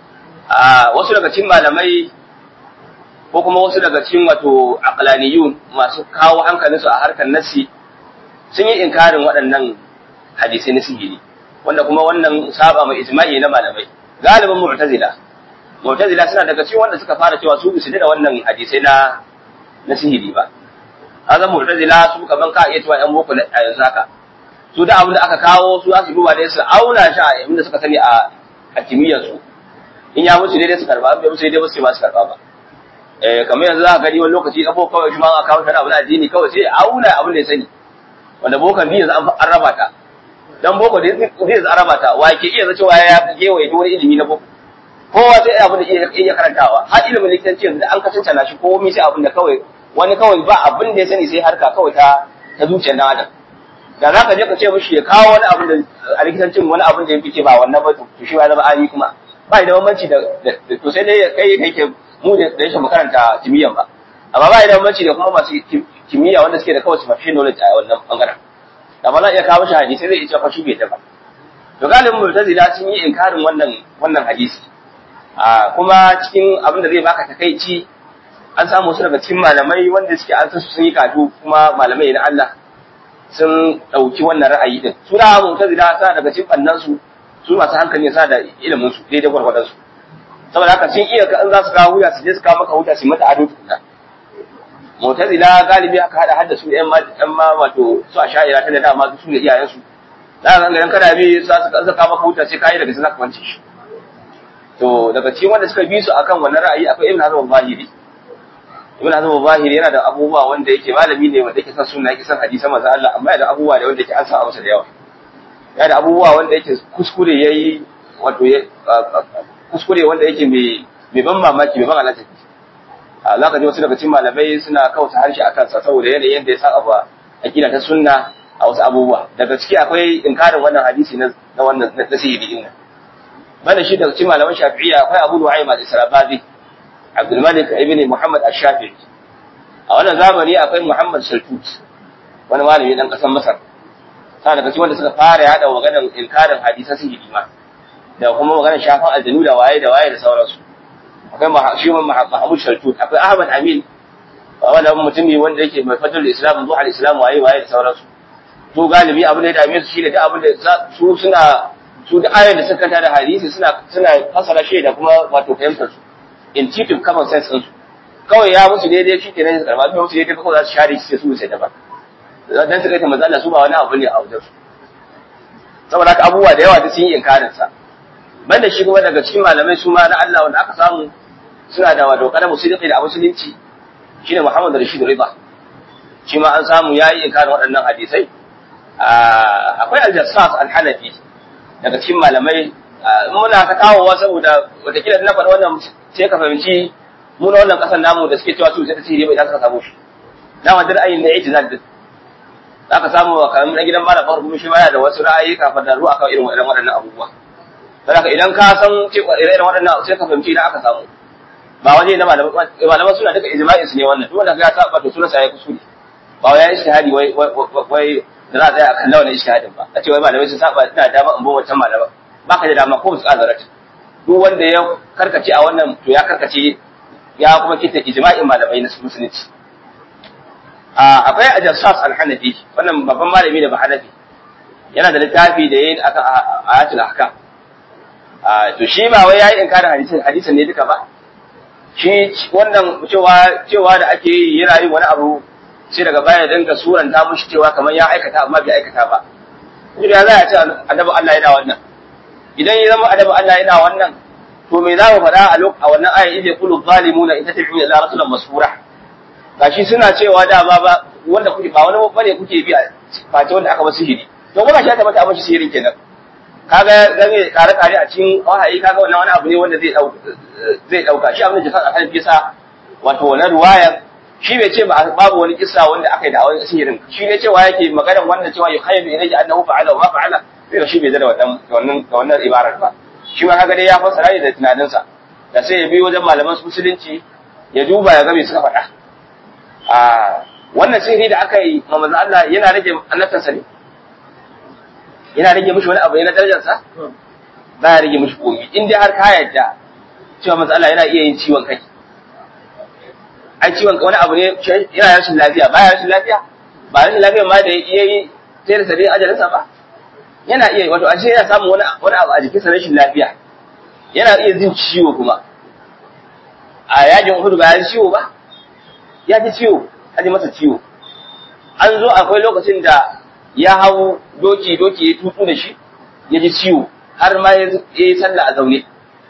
a wasu daga cikin malamai ko kuma wasu daga cikin wato aqlaniyun masu kawo hankalinsu a harkar nassi sun yi inkarin waɗannan hadisai na sihiri wanda kuma wannan saba mai ijma'i na malamai galibin mu'tazila mu'tazila suna daga cikin wanda suka fara cewa su bisu da wannan hadisai na na sihiri ba azan mu'tazila su kaman ka iya cewa yan boko a yanzu haka su da abin da aka kawo su za su duba dai su auna shi a inda suka sani a a kimiyyar su in ya musu daidai su karba in bai musu daidai ba su ba su karba ba eh kamar yanzu za ka gani wani lokaci kafo kawai shi ma aka kawo shi abin addini kawai sai auna abin da ya sani wanda bokan biyu yanzu an raba ta dan boko da zai zai raba ta wa ke iya cewa ya gewaye wani ilimi na boko kowa sai abin da iya iya karantawa har ilimin likitanci yanzu da an kasance na shi komai sai abin da kawai wani kawai ba abin da ya sani sai harka kawai ta ta zuciyar dan adam da za ka je ka ce mishi ya kawo wani abin da a likitancin wani abin da ya fice ba wannan ba to shi ya zama ayi kuma ba da bambanci da to sai dai kai kai ke mu da rashin makaranta kimiyyan ba amma ba da bambanci da kuma masu kimiyya wanda suke da kawai superficial knowledge a wannan bangaren amma za iya kawo shi hadisi zai iya fa shi bai ta ba to galibin mu'tazila sun yi inkarin wannan wannan hadisi a kuma cikin abin da zai baka takaici an samu su daga cikin malamai wanda suke an san su sun yi katu kuma malamai na Allah sun ɗauki wannan ra'ayi din su da mu'tazila sa daga cikin bannan su su masu hankali sa da ilimin su daidai gwargwadon su saboda haka sun iya in za su kawo hujja su je su kawo maka hujja su mata ado tukuna mu'tazila galibi aka hada hadda su ƴan ma ƴan ma wato su a sha'ira ta da dama su ne iyayen su za ka ga kada bi za su ka maka hujja sai kai daga sai za ka wance shi to daga cikin wanda suka bi su akan wannan ra'ayi akwai ibn hazm al-zahiri ibn hazm al-zahiri yana da abubuwa wanda yake malami ne wanda yake son sunna yake son hadisan manzo Allah amma yana da abubuwa da wanda yake an sa masa da yawa yana da abubuwa wanda yake kuskure yayi wato kuskure wanda yake mai mai ban mamaki mai ban alaƙa a za ka ji wasu daga cikin malamai suna kauta harshe a kansa saboda yanayin yadda ya sa abu akida ta sunna a wasu abubuwa daga ciki akwai inkarin wannan hadisi na wannan na sihiri din nan banda shi daga cikin malaman shafi'iyya akwai abu nu'aym al-israbazi abdul malik ibn muhammad ash-shafi'i a wannan zamani akwai muhammad saltut wani malami dan kasar masar sa daga cikin wanda suka fara yada maganar inkarin hadisan sihiri ma da kuma maganar shafan aljanu da waye da waye da sauransu akwai shi mahmud saltut akwai ahmad amin wannan mutumi wanda yake mai fadlul islam zuwa al-islam waye waye da sauransu to galibi abin da ya dame su shine da abin da su suna su da ayar da suka kanta da hadisi suna suna fasara shi da kuma wato fahimtar su intuitive common sense din su kawai ya musu daidai shi kenan su karba su musu daidai kawai za su share shi su sai daban dan su kai ta manzala su ba wani abu ne a wajen su saboda haka abubuwa da yawa da sun yi inkarin sa banda shi kuma daga cikin malamai su ma na Allah wanda aka samu suna da wato kada musulunci da musulunci shine Muhammad Rashid Riba shi ma an samu yayi inkarin waɗannan hadisai akwai Al-Jassas Al-Hanafi daga cikin malamai muna ta kawowa saboda watakila na faɗa wannan sai ka fahimci mu na wannan ƙasar namu da suke cewa su sai ta sihiri bai za ka samu shi dama da ra'ayin na ijtihad din za ka samu kamar na gidan malam farko shi ma yana da wasu ra'ayi kafin da ruwa kan irin waɗannan abubuwa saboda idan ka san cewa irin waɗannan sai ka fahimci idan aka samu ba waje na malaman suna duka ijma'in su ne wannan duk wanda ya saba to sunan sa ya kusuri ba wai ya ishtihadi wai wai da za a tsaya a kalla wannan ishtihadin ba a ce wai malamai sun saba ina dama in bin wancan malama ba ka da dama ko su kazarat duk wanda ya karkace a wannan to ya karkace ya kuma kita ijma'in malamai na musulunci akwai ajassas al-hanafi wannan babban malami da ba hanafi yana da littafi da yayin akan ayatul ahkam to shi ba wai yayi inkarin hadisin hadisin ne duka ba shi wannan cewa cewa da ake yi yana yin wani abu sai daga baya dinga suranta mushi cewa kamar ya aikata amma bai aikata ba kuma ya za a ce annabi Allah yana wannan idan ya zama annabi Allah yana wannan to me za mu faɗa a a wannan ayan idza qulu zalimuna in tattabi'u illa rasulan masura gashi suna cewa da ba ba wanda kuke ba wani bane kuke bi a face wanda aka ba sihiri to kuma shi ta mata abin sihirin kenan kaga game kare kare a cikin wahayi kaga wannan wani abu ne wanda zai dauka zai dauka shi abin da jasan alhalin bisa wato wannan ruwayar shi bai ce babu wani kissa wanda aka yi da wani sihirin shi ne cewa yake maganar wannan cewa yukhayyalu ilayhi annahu fa'ala wa ma fa'ala sai shi bai da wannan wannan wannan ibarar ba shi ma kaga dai ya fassara ne da tunaninsa da sai ya bi wajen malaman musulunci ya duba ya ga me suka faɗa a wannan sihiri da aka yi ma manzo Allah yana rage annabtansa ne yana rage mishi wani abu ne na darajarsa ba ya rage mishi komai in dai har ka yarda cewa manzo Allah yana iya yin ciwon kai ai ciwon wani abu ne yana rashin lafiya ba ya rashin lafiya ba rashin lafiya ma da iya yi sai da sadin ajalinsa ba yana iya wato ashe yana samun wani wani abu a jikinsa rashin lafiya yana iya jin ciwo kuma a yajin Uhud ba ya ji ciwo ba ya ji ciwo an ji masa ciwo an zo akwai lokacin da ya hau doki doki ya tutu da shi ya ji ciwo har ma ya yi sallah a zaune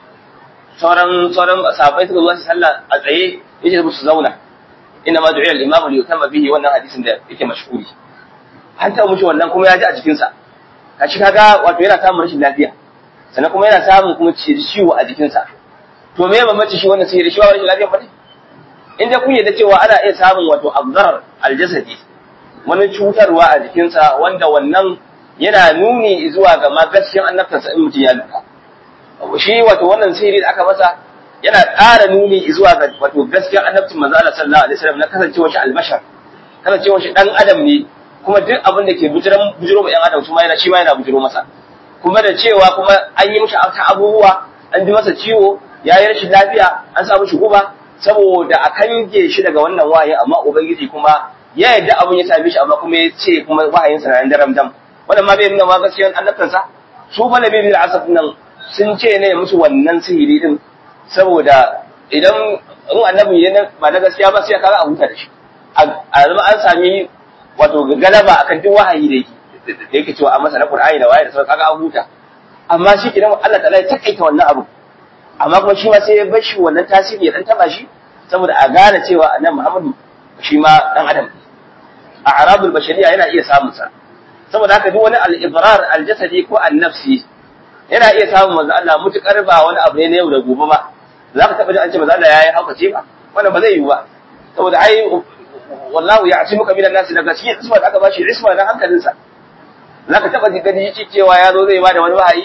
sauran sauran sahabbai suka zo su sallah a tsaye yace musu zauna inna ma du'iya al-imam li yutamma bihi wannan hadisin da yake mashhuri an ta mushi wannan kuma ya ji a jikin sa kashi kaga wato yana samun rashin lafiya sannan kuma yana samun kuma ciwo a jikin sa to me mamaci shi wannan sai da shi rashin lafiya bane in dai kun yarda cewa ana iya samun wato abdar al-jasadi wani cutarwa a jikin sa wanda wannan yana nuni zuwa ga ma gaskiyan annabtansa in mutum ya lura shi wato wannan sihiri da aka masa yana ƙara nuni zuwa ga wato gaskiyar annabcin manzo Allah sallallahu alaihi wasallam na kasancewar shi albashar kasancewar shi dan adam ne kuma duk abin da ke bujiran bujiro ma yan adam su ma yana shi ma yana bujiro masa kuma da cewa kuma an yi mishi ta abubuwa an ji masa ciwo ya yi rashin lafiya an sa mishi guba saboda a kange shi daga wannan wahayi amma ubangiji kuma ya yarda abin ya same shi amma kuma ya ce kuma wahayin sa nan daram dam wannan ma bai nuna ma gaskiyar annabtansa su malabi bil asaf nan sun ce ne musu wannan sihiri din saboda idan in annabi ne ba na gaskiya ba sai kaga a huta da shi a zama an sami wato galaba akan duk wahayi da yake da yake cewa a masa na Qur'ani da wahayi da sauran kaga an huta amma shi kidan Allah ta'ala ya takaita wannan abu amma kuma shi ma sai ya bar shi wannan tasiri ya dan taba shi saboda a gane cewa annabi Muhammadu shi ma dan adam a arabul bashariya yana iya samun sa saboda haka duk wani al-ibrar al-jasadi ko an-nafsi yana iya samun manzo Allah mutukar ba wani abu ne na yau da gobe ba za ka taɓa jin an ce manzo Allah yayi haukace ba wannan ba zai yiwu ba saboda ai wallahu ya'simuka minan nasi daga cikin isma da aka bashi isma na hankalinsa za ka taɓa gani shi cewa ya zo zai bada wani wahayi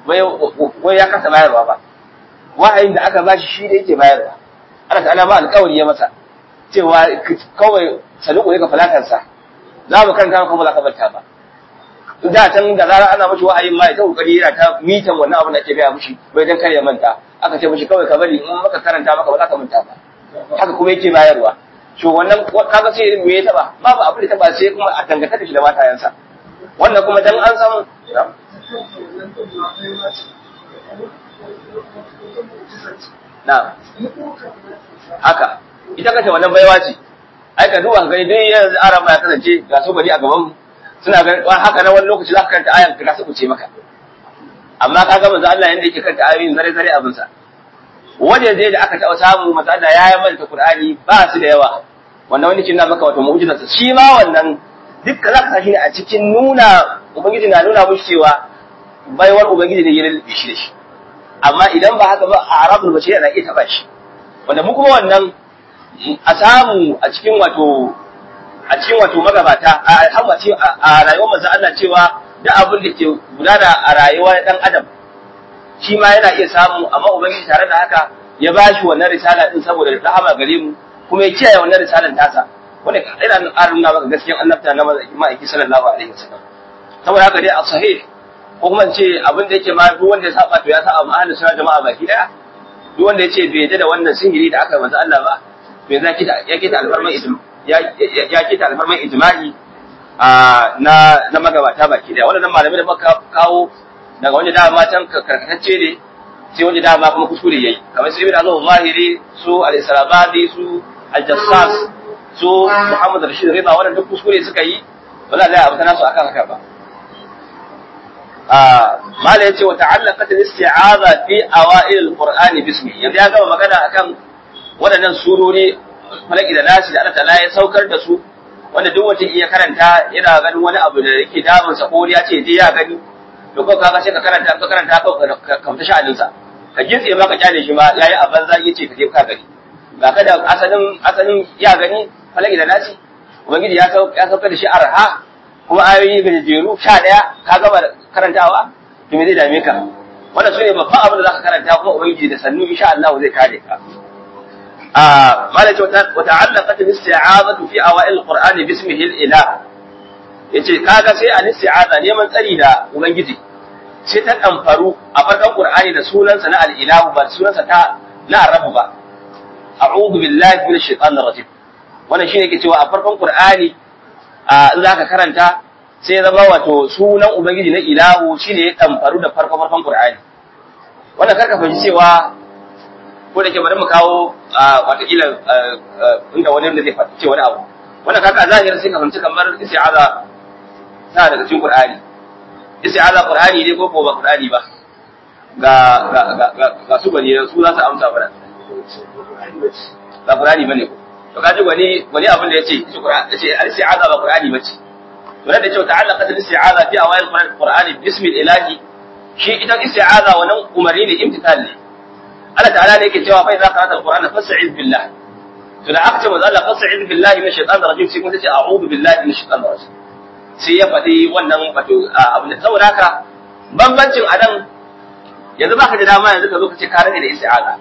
wai ya kasa bayarwa ba wahayin da aka bashi shi da yake bayarwa Allah ta'ala ma alƙawari ya masa cewa kawai saluku ne ka falakansa za mu karanta kuma za ka banta ba da can da zarar ana mashi wa'ayin ma ya ta kokari yana ta mitan wannan abin da ake gaya mishi bai dan kar ya manta aka ce mishi kawai ka bari in maka karanta maka ba za ka manta ba haka kuma yake bayarwa to wannan kaga sai me ya taba babu abin da taba sai kuma a danganta da shi da matayansa wannan kuma dan an san na haka ita kace wannan baiwa ce ai ka duba gani dai yanzu arama ya kasance ga su gari a gaban mu suna ganin haka na wani lokaci za ka karanta ayan ka su ce maka amma ka ga manzo Allah yanda yake karanta ayoyin zare zare abin sa wajen dai da aka taɓa samu manzo Allah ya yi manta Qur'ani ba su da yawa wannan wani kin na maka wato mu'jizar sa shi ma wannan dukkan za ka sashi ne a cikin nuna ubangiji na nuna mushi cewa baiwar ubangiji ne ya lalabe shi da shi amma idan ba haka ba a arabul bashir na iya taba shi wanda mu kuma wannan a samu a cikin wato a cikin wato magabata a alhamma a rayuwar manzo Allah cewa duk abin da ke gudana a rayuwar dan adam shi ma yana iya samu amma ubangiji tare da haka ya ba shi wannan risala din saboda rahama gare mu kuma ya kiyaye wannan risalan tasa wanda ina aruna maka gaskiyar annabta na ma'aiki sallallahu alaihi wasallam saboda haka dai a sahih ko kuma ce abin da yake ma duk wanda ya saba to ya saba ma ahlus sunna jama'a baki daya duk wanda yace bai yadda da wannan sihiri da aka manzo Allah ba bai za kita ya kita alfarman ijma'i ya kita alfarman ijma'i na na magabata baki daya wannan malamai da muka kawo daga wanda da matan karkatacce ne sai wanda dama kuma kuskure yayi kamar su ibn azam zahiri su al-islamadi su al-jassas su muhammad rashid rida wannan duk kuskure suka yi ba za a abu nasu akan haka ba mala yace wa ta'allaqat al-isti'aza fi awa'il al-qur'ani bismi yanzu ya gama magana akan waɗannan surori falaki da nasi da Allah ta'ala ya saukar da su wanda duk wanda iya karanta yana ganin wani abu da yake damun sa ko ya ce je ya gani to ko kaga sai ka karanta ka karanta ka kamta sha'anin sa ka gitse ma ka kyale shi ma yayi a banza yace ka je ka gani ga ka da asalin asalin ya gani falaki da nasi ubangiji ya ya saukar da shi arha kuma ayoyi gajeru sha ɗaya ka gama karantawa to me zai dame ka wannan sune babban abin da zaka karanta kuma ubangiji da sannu insha Allah zai kare ka آه ما وتعلقت الاستعاذة في أوائل القرآن باسمه الإله yace kaga sai an isti'aza neman tsari da ubangiji sai ta kamfaru a farkon qur'ani da sunansa na al-ilahu ba sunansa ta na rabu ba a'udhu billahi minash shaitanir rajim wannan shine yake cewa a farkon qur'ani in zaka karanta sai zama wato sunan ubangiji na ilahu shine ya kamfaru da farkon farkon qur'ani wannan karka fahimci cewa ko da ke bari mu kawo watakila inda wani da zai ce wani abu wannan kaka zahiri sai ka fahimci kamar isti'aza ta daga cikin qur'ani isti'aza qur'ani ne ko ba qur'ani ba ga ga ga ga su bane su za su amsa mana ba qur'ani bane ko to kaji wani wani abin da yace shi qur'ani yace isti'aza ba qur'ani bace to da yace ta'allaqat al-isti'aza fi awayil qur'ani bismi ilahi shi ita isti'aza wannan umarni ne imtithal ne Allah ta'ala ne yake cewa fa idza qara'ta al-qur'ana fas'iz billah to da aka ce manzo Allah fas'iz billahi min shaitanir rajim sai kuma tace a'udhu billahi min shaitanir rajim sai ya faɗi wannan wato abu da saboda haka bambancin anan yanzu baka da dama yanzu ka zo ka ce ka rage da isti'aza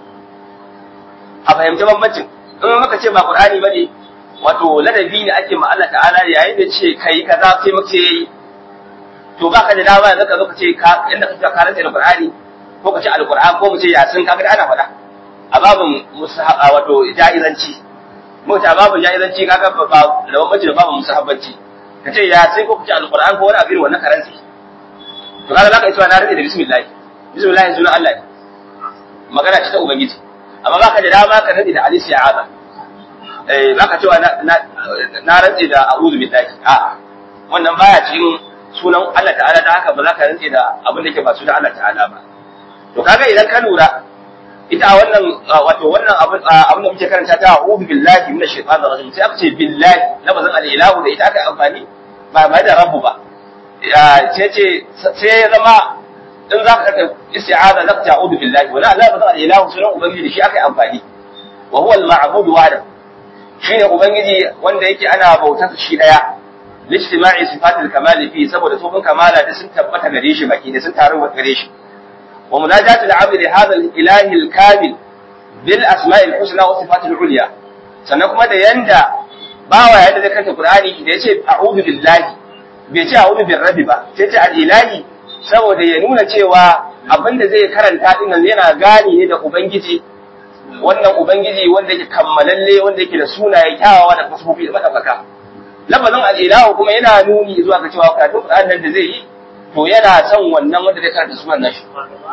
a fahimci bambancin in maka ce ba qur'ani bane wato ladabi ne ake ma Allah ta'ala yayin da ce kai kaza sai muke yayi to baka da dama yanzu ka zo ka ce ka inda ka ka rage da qur'ani ko ka ce alqur'an ko mu ce yasin kaga ana faɗa a babin wato jaizanci mu ta babin jaizanci kaga ba da bambanci da babin musahabbanci ka ce yasin ko ka ce alqur'an ko wani abin wannan karanci to kaga zaka isa na rage da bismillah bismillah sunan Allah ne magana ce ta ubangiji amma baka da dama ka rage da alisi ya'aza eh baka cewa na na rage da a'udhu billahi a'a wannan baya cikin sunan Allah ta'ala da haka ba za ka rage da abin da yake ba sunan Allah ta'ala ba to kaga idan ka lura ita wannan wato wannan abin abin da muke karanta ta a'udhu billahi minash shaitanir rajim sai aka ce billahi lafazin al-ilahu da ita aka amfani ba ba da rabbu ba sai ce sai ya zama in za ka kaka isti'aza za ka ta'udu billahi wala la ba al-ilahu sunan ubangiji shi aka amfani wa huwa al-ma'bud wahda shine ubangiji wanda yake ana bautar shi daya lijtima'i sifatil kamal fi saboda sufin kamala da sun tabbata gare shi baki da sun taru gare shi wa munajatu al-'abd li hadha al-ilahi al-kamil bil asma'i al-husna wa sifatil ulya sannan kuma da yanda bawa yadda zai kanta qur'ani da yace a'udhu billahi bai ce a'udhu birrabbi ba sai ce al-ilahi saboda ya nuna cewa abin da zai karanta din nan yana gani ne da ubangiji wannan ubangiji wanda yake kammalalle wanda yake da sunaye kyawawa da fasfofi da madaukaka lafazin al-ilahu kuma yana nuni zuwa ga cewa karatun Qur'an nan da zai yi to yana son wannan wanda zai karanta sunan nashi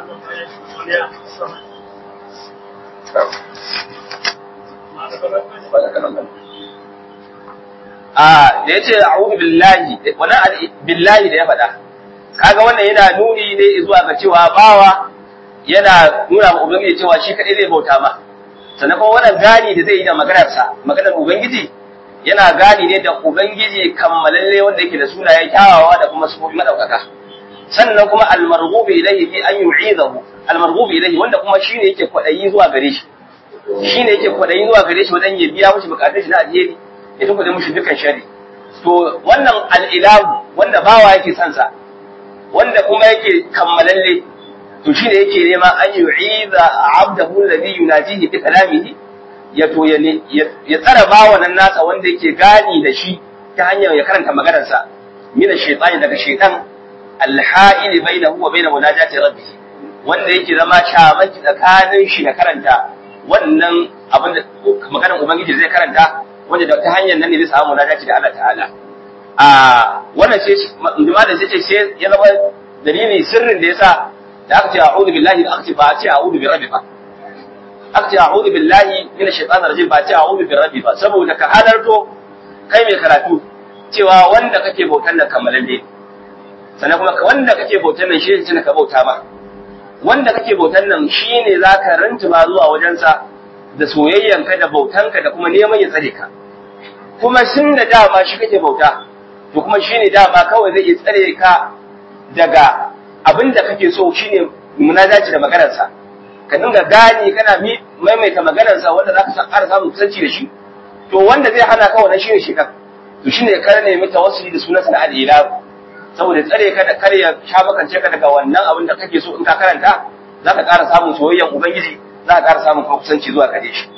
a da yace a'udhu billahi wannan billahi da ya faɗa kaga wannan yana nuni ne zuwa ga cewa bawa yana nuna ma ubangiji cewa shi kadai zai bauta ma sannan kuma wannan gani da zai yi da maganarsa maganar ubangiji yana gani ne da ubangiji kammalalle wanda yake da sunaye kyawawa da kuma sufofi madaukaka sannan kuma almarghubi ilayhi fi an yu'idahu almarghubi ilayhi wanda kuma shine yake kwadayi zuwa gare shi shine yake kwadayi zuwa gare shi wajen ya biya mishi bukatun shi na alheri ya tunkuɗe mishi dukkan shari to wannan al'ilahu wanda bawa yake son sa wanda kuma yake kammalalle to shine yake nema an yu'iza abdahu alladhi yunajihi bi kalamihi ya to ya tsara bawa nan nasa wanda yake gani da shi ta hanyar ya karanta maganar sa min shaytani daga shaytan alha'il bainahu wa bain munajati rabbih wanda yake zama shamaki tsakanin shi da karanta wannan abin da maganar ubangiji zai karanta wanda da ta hanyar nan ne zai samu munajati da Allah ta'ala a wannan sai malam sai ce sai ya zama dalili sirrin da yasa da aka ce a'udhu billahi da aka ce ba a ce a'udhu bi rabbi ba aka ce a'udhu billahi minash shaitanir rajim ba a ce a'udhu bi rabbi ba saboda ka halarto kai mai karatu cewa wanda kake bautan nan kamalalle sannan kuma wanda kake bautan nan shi ne ka bauta ma wanda kake bautan nan shine zaka rantuma zuwa wajensa da soyayyanka da bautanka da kuma neman ya tsare ka kuma sun da dama shi kake bauta to kuma shine dama kawai zai iya tsare ka daga abin da kake so shine munajaci da maganarsa ka dinga gani kana maimaita maganarsa wanda zaka san ƙara samun kusanci da shi to wanda zai hana ka wannan shine shi kan to shine ka nemi tawassuli da sunansa na al-ilahu saboda tsare ka da kar ya sha makance ka daga wannan abin da kake so in ka karanta zaka ƙara samun soyayyan ubangiji zaka ƙara samun kuma kusanci zuwa gare shi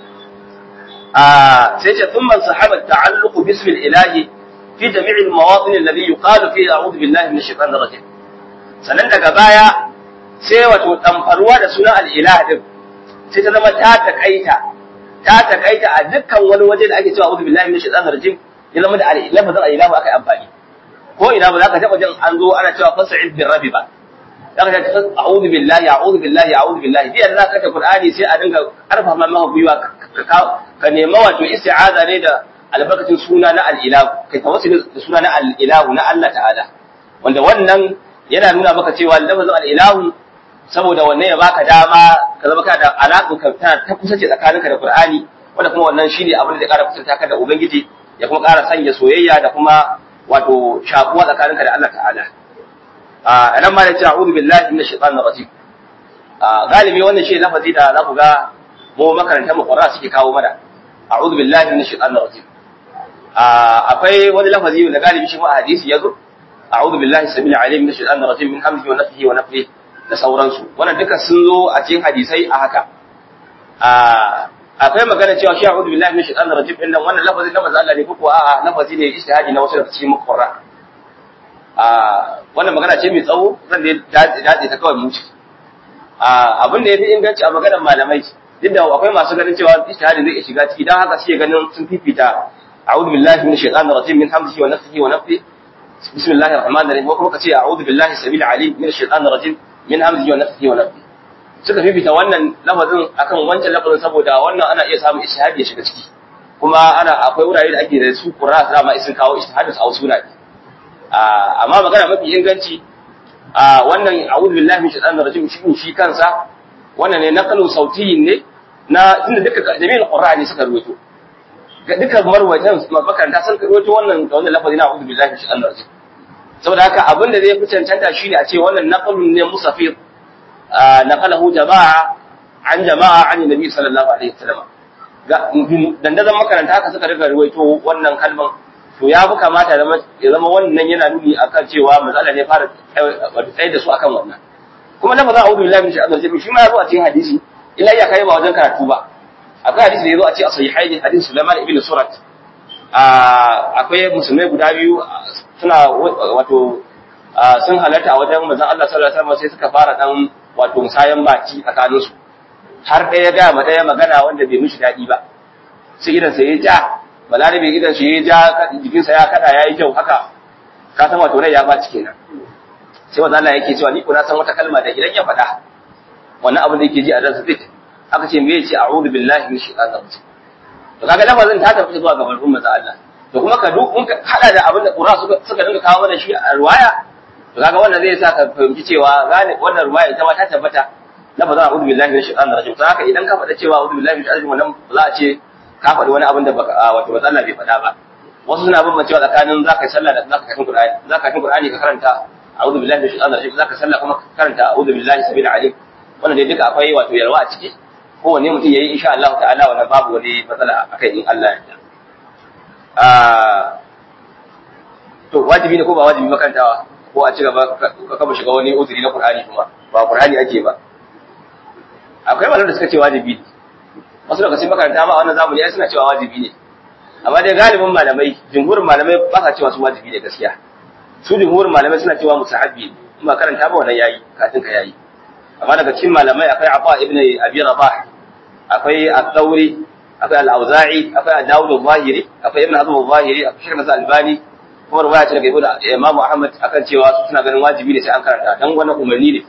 a sai ce thumma sahaba ta'alluqu bismil ilahi fi jami'il mawatin alladhi yuqalu fi a'udhu billahi minash shaitanir rajim sannan daga baya sai wato damfaruwa da sunan al-ilah din sai ta zama ta takaita ta takaita a dukkan wani waje da ake cewa a'udhu billahi minash shaitanir rajim ya zama da lafazin al-ilahu aka yi amfani ko ina ba za ka taɓa jin an zo ana cewa fasa'id bin rabi ba za ka ta a'udhu billahi a'udhu billahi a'udhu billahi biyan za ka ta qur'ani sai a dinga karfafa maka gwiwa ka nema wato isti'aza ne da albarkacin suna na al-ilahu kai tawassuli da suna na al-ilahu na Allah ta'ala wanda wannan yana nuna maka cewa lafazin al-ilahu saboda wannan ya baka dama ka zama ka da alaƙa ka ta kusace tsakaninka da qur'ani wanda kuma wannan shine abin da zai ƙara kusanta ka da ubangiji ya kuma ƙara sanya soyayya da kuma wato shakuwa tsakaninka da Allah ta'ala a nan ma da ce a'udhu billahi minash shaitanir rajim a galibi wannan shi lafazi da za ku ga mu makarantar mu Qur'ani suke kawo mana a'udhu billahi minash shaitanir rajim a akwai wani lafazi da galibi shi ma a hadisi yazo a'udhu billahi samil alim minash shaitanir rajim min hamzihi wa nafthihi wa nafthihi da sauransu wannan duka sun zo a cikin hadisai a haka a akwai magana cewa shi a'udhu billahi minash shaitanir rajim din nan wannan lafazin lafazin Allah ne ko a'a lafazi ne ijtihadi na wasu daga cikin muqarra a wannan magana ce mai tsawo zan dai dace ta kawai muci a abin da yafi inganci a maganar malamai duk da akwai masu ganin cewa ijtihadi zai shiga ciki dan haka suke ganin sun fifita a'udhu billahi minash shaitanir rajim min hamzihi wa nafthihi wa nafthihi bismillahir rahmanir rahim ko kuma kace a'udhu billahi sabil alim minash shaitanir rajim min hamzihi wa nafthihi wa nafthihi suka fifita wannan lafazin akan wancan lafazin saboda wannan ana iya samun ishihadi ya shiga ciki kuma ana akwai wurare da ake da su qur'a da ma isin kawo ishihadin a wasu wurare amma magana mafi inganci a wannan a'udhu billahi min shaitanir rajim shi shi kansa wannan ne naqalu sautiyin ne na tunda duka jami'in qur'ani suka ruwaito ga duka marwatan makaranta sun ruwaito wannan da wannan lafazi na a'udhu billahi min shaitanir rajim saboda haka abin da zai fi cancanta shine a ce wannan naqalun ne musafir نقله جماعة عن جماعة عن النبي صلى الله عليه وسلم dandazon makaranta haka suka riga ruwaito wannan kalman to ya fi kamata ya zama wannan yana nuni akan cewa matsala ne fara tsaye da su akan wannan kuma lafazin a'udhu billahi min shaitanir rajim shi ma ya zo a cikin hadisi illa ya kai ba wajen karatu ba akwai hadisi da ya zo a cikin sahihaini hadisin Sulaiman ibn Surat akwai musulmai guda biyu suna wato sun halarta a wajen manzon Allah sallallahu alaihi wasallam sai suka fara dan wato musayan baki tsakaninsu har ɗaya ga ma ɗaya magana wanda bai mishi daɗi ba sai idan sa ya ja balarabe idan shi ya ja jikinsa ya kada ya yi kyau haka ka san wato rai ya baci kenan sai wanda Allah yake cewa ni ko na san wata kalma da idan ya faɗa wannan abin da yake ji a ransa zai aka ce me yace a'udhu billahi min shaitanir rajim to kaga lafazin ta tafi zuwa ga barkun manzo Allah to kuma ka duk in ka hada da abin da Qur'ani suka suka dinga kawo mana shi a riwaya to kaga wannan zai sa ka fahimci cewa gane wannan ruwaya ita ma ta tabbata la ba za a udu billahi min shaitanir rajim to haka idan ka faɗa cewa udu billahi min shaitanir rajim wannan za a ce ka faɗi wani abin da baka wato matsala bai faɗa ba wasu suna bambancewa tsakanin za ka yi sallah da za ka kafin qur'ani za ka kafin qur'ani ka karanta a'udhu billahi min shaitanir rajim za ka sallah kuma ka karanta a'udhu billahi sabil alim wannan dai duka akwai wato yalwa a ciki kowanne mutum yayi insha Allah ta'ala wannan babu wani matsala akai in Allah ya yarda to wajibi ne ko ba wajibi makarantawa ko a ci gaba ka kama shiga wani uzuri na Qur'ani kuma ba Qur'ani ake ba akwai malamai da suka ce wajibi ne wasu daga cikin makaranta ma a wannan zamani ai suna cewa wajibi ne amma dai galibin malamai jumhurin malamai ba sa cewa su wajibi ne gaskiya su jumhurin malamai suna cewa musahabi ne in ba karanta ba wannan yayi kafin ka yayi amma daga cikin malamai akwai Afa ibn Abi Rabah akwai Al-Thawri akwai Al-Auza'i akwai Ad-Dawud al-Zahiri akwai Ibn Hazm al-Zahiri akwai Shaykh Nasr al-Albani kuma ruwaya ce daga Ibn Imam Ahmad akan cewa su suna ganin wajibi ne sai an karanta dan wannan umarni ne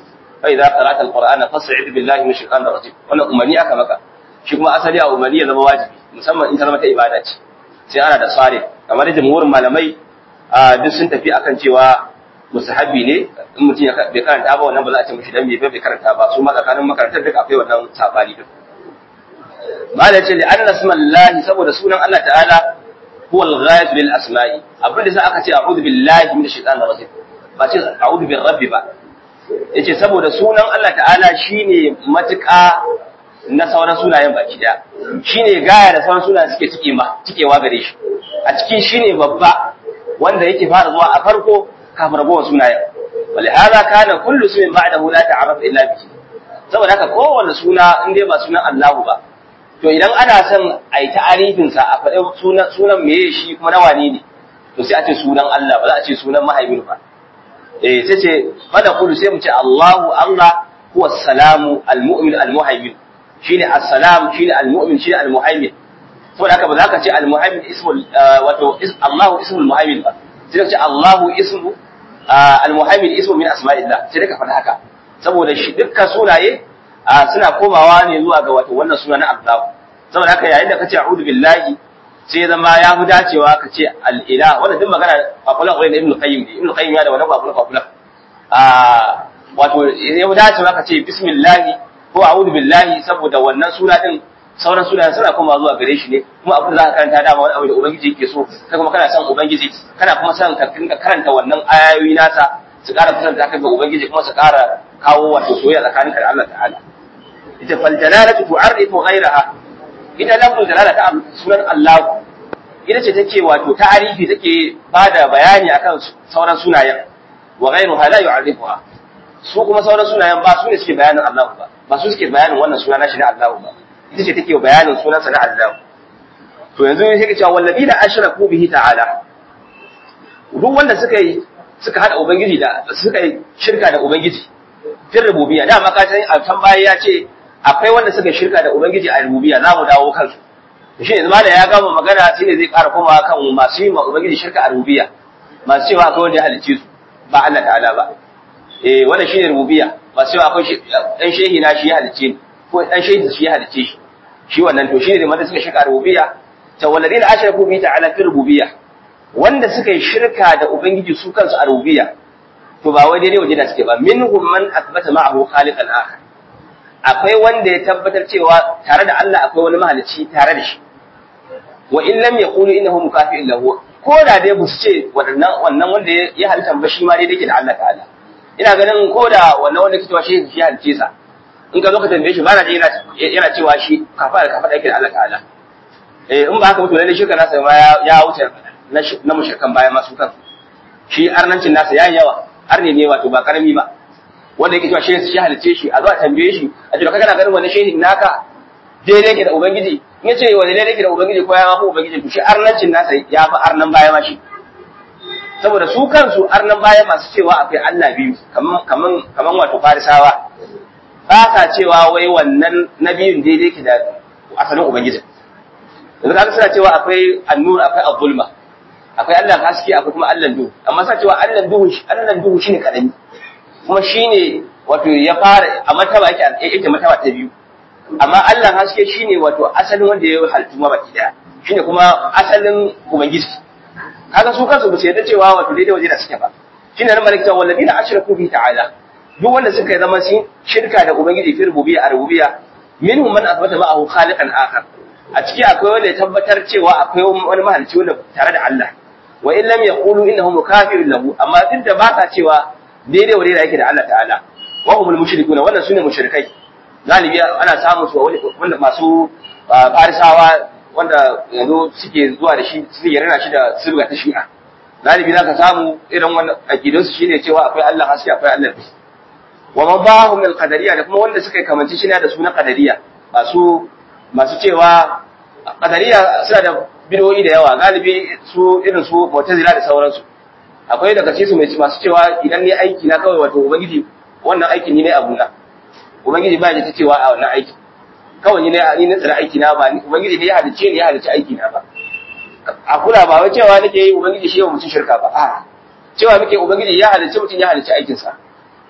fa idza qara'ta alqur'ana fas'id billahi min shaitanir rajim wannan umarni aka maka shi kuma asali a umarni ya zama wajibi musamman in ta zama ta ibada ce sai ana da sare kamar da jamhurin malamai duk sun tafi akan cewa musahabi ne in mutum ya bai karanta ba wannan ba za a ce mishi dan bai bai karanta ba su ma tsakanin makarantar duka akwai wannan sabani din mala ce li anna smallahi saboda sunan Allah ta'ala huwa al-ghayat lil asma'i abin da sai aka ce a'udhu billahi minash shaitanir rajim ba ce a'udhu bir rabbi ba yace saboda sunan Allah ta'ala shine matuƙa na sauran sunayen baki daya shine gaya da sauran sunayen suke cike ma cikewa gare shi a cikin shine babba wanda yake fara zuwa a farko kafin ragowar sunayen ولهذا كان كل اسم بعده لا تعرف الا به saboda haka kowanne suna in dai ba sunan Allahu ba to idan ana son a yi ta'arifin sa a faɗi sunan sunan meye shi kuma na wane ne to sai a ce sunan Allah ba za a ce sunan mahaimin ba eh sai ce fada kullu sai mu ce Allahu Allah huwa salamu almu'min almuhaymin shine assalam shine almu'min shine almuhaymin saboda haka ba za ka ce almuhaymin ismul wato Allahu ismul muhaymin ba sai ka ce Allahu ismu al-muhaimin ismu min asma'illah sai ka faɗa haka saboda shi dukkan sunaye suna komawa ne zuwa ga wato wannan suna na Allah saboda haka yayin da kace a'udhu billahi sai zama ya fi dacewa ka ce al-ilah wannan duk magana kwakwala kwakwala ibn qayyim ibn qayyim ya da wannan kwakwala kwakwala wato ya fi dacewa ka ce bismillah ko a'udhu billahi saboda wannan suna din sauran sunayen suna kuma zuwa gare shi ne kuma abin da za ka karanta dama wani abu da ubangiji yake so kai kuma kana son ubangiji kana kuma son ka dinga karanta wannan ayoyi nasa su ƙara kusanta kai ga ubangiji kuma su ƙara kawo wato soyayya tsakaninka da Allah ta'ala ita fal jalalatu tu'arrifu ghayraha ita lafzul jalala ta sunan Allah ita ce take wato ta'arifi take bada bayani akan sauran sunayen wa ghayruha la yu'arrifuha su kuma sauran sunayen ba su ne suke bayanin Allah ba ba su suke bayanin wannan suna na shi na Allah ba ita ce take bayanin sunansa na Allah to yanzu sai ka cewa wallabi da ashraku bihi ta'ala duk wanda suka yi suka hada ubangiji da suka yi shirka da ubangiji fil rububiyya da maka san a can baya ya ce akwai wanda suka shirka da ubangiji a rububiyya za mu dawo kansu to shi yanzu da ya gama magana sai ne zai ƙara komawa kan masu yi ma ubangiji shirka a rububiyya masu cewa akwai wanda ya halicce su ba Allah ta'ala ba eh wannan shine rububiyya masu cewa akwai dan shehi na shi ya halicce ni ko dan shehi shi ya halicce shi shi wannan to shine wanda suka shirka rububiyya ta walladina ashraku bi ta'ala fi rububiyya wanda suka yi shirka da ubangiji su kansu a rububiyya to ba wai daidai waje da suke ba minhum man athbata ma'ahu khaliqan akhar akwai wanda ya tabbatar cewa tare da Allah akwai wani mahalicci tare da shi wa in lam yaqulu innahu mukafi'un lahu ko da dai ba su ce wannan wannan wanda ya halitta ba shi ma dai yake da Allah ta'ala ina ganin ko da wannan wanda kike shi shi halicce sa in ka zo ka tambaye shi ba na yana yana cewa shi kafa da kafa da yake da Allah ta'ala eh in ba haka mutu lalle shirka nasa ma ya wuce na mushrikan baya masu kan shi arnancin nasa yayi yawa arne ne wato ba karami ba wanda yake cewa shi shi halice shi a zo a tambaye shi a ce kana ganin wannan shehin naka daidai yake da ubangiji in ya ce wani daidai yake da ubangiji ko ya ma ubangiji to shi arnancin nasa ya fi arnan baya ma shi saboda su kansu arnan baya masu cewa akwai Allah biyu kaman kaman kaman wato farisawa ba sa cewa wai wannan nabiyun daidai yake da asalin ubangiji yanzu kaga suna cewa akwai annur akwai abulma akwai Allah haske akwai kuma Allah duhu amma suna cewa Allah duhu Allah duhu shine kadani kuma shine wato ya fara a mataba yake yake mataba ta biyu amma Allah haske shine wato asalin wanda ya halittu ma baki daya shine kuma asalin ubangiji kaga su kansu ba su yarda cewa wato daidai waje da suke ba shine nan malaka walladina ashraku bi ta'ala duk wanda suka zama sun shirka da ubangiji fi rububiyya a rububiyya minhum man athbata ma'ahu khaliqan akhar a ciki akwai wanda ya tabbatar cewa akwai wani mahalicci wanda tare da Allah wa in lam yaqulu innahu mukafirun lahu amma duk da ba sa cewa daidai wa daidai yake da Allah ta'ala wa humul mushrikuna wannan sune mushrikai galibi ana samun su wanda masu farisawa wanda yanzu suke zuwa da shi suke yarda shi da sirga ta shi'a galibi zaka samu irin wannan aqidun su shine cewa akwai Allah haske akwai Allah bi wa mabahum min qadariyya da kuma wanda suka yi kamanci shi da su na qadariyya masu masu cewa qadariya suna da bidoyi da yawa galibi su irin su mu'tazila da sauransu akwai daga cikin su mai masu cewa idan ne aiki na kawai wato ubangiji wannan aikin ni ne abuna ubangiji ba ya ta cewa a wannan aiki kawai ni ne ni ne tsara aiki na ba ubangiji ne ya halice ni ya halice aiki na ba a kula ba wai cewa nake yi ubangiji shi yawa mutum shirka ba a cewa muke ubangiji ya halice mutum ya halice aikin sa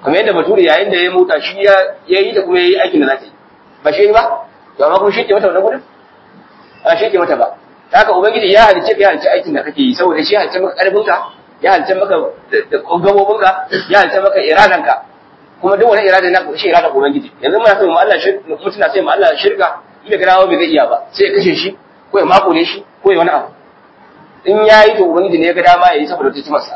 kamar yadda bature yayin da ya mota shi ya yi da kuma ya yi aikin da za ta yi ba shi ba to amma kuma shi ke mata wannan gudun ba shi ke mata ba haka ubangiji ya halice ka ya halice aikin da kake yi saboda shi ya halice maka karfin ka ya halice maka gabobin ka ya halice maka iradan ka kuma duk wani irada na shi irada ubangiji yanzu muna so mu Allah shirka mutuna sai mu Allah shirka ina ga dawo bai zai iya ba sai ya kashe shi ko ya makure shi ko ya wani abu in ya yi to ubangiji ne ya ga dama ya yi saboda ta masa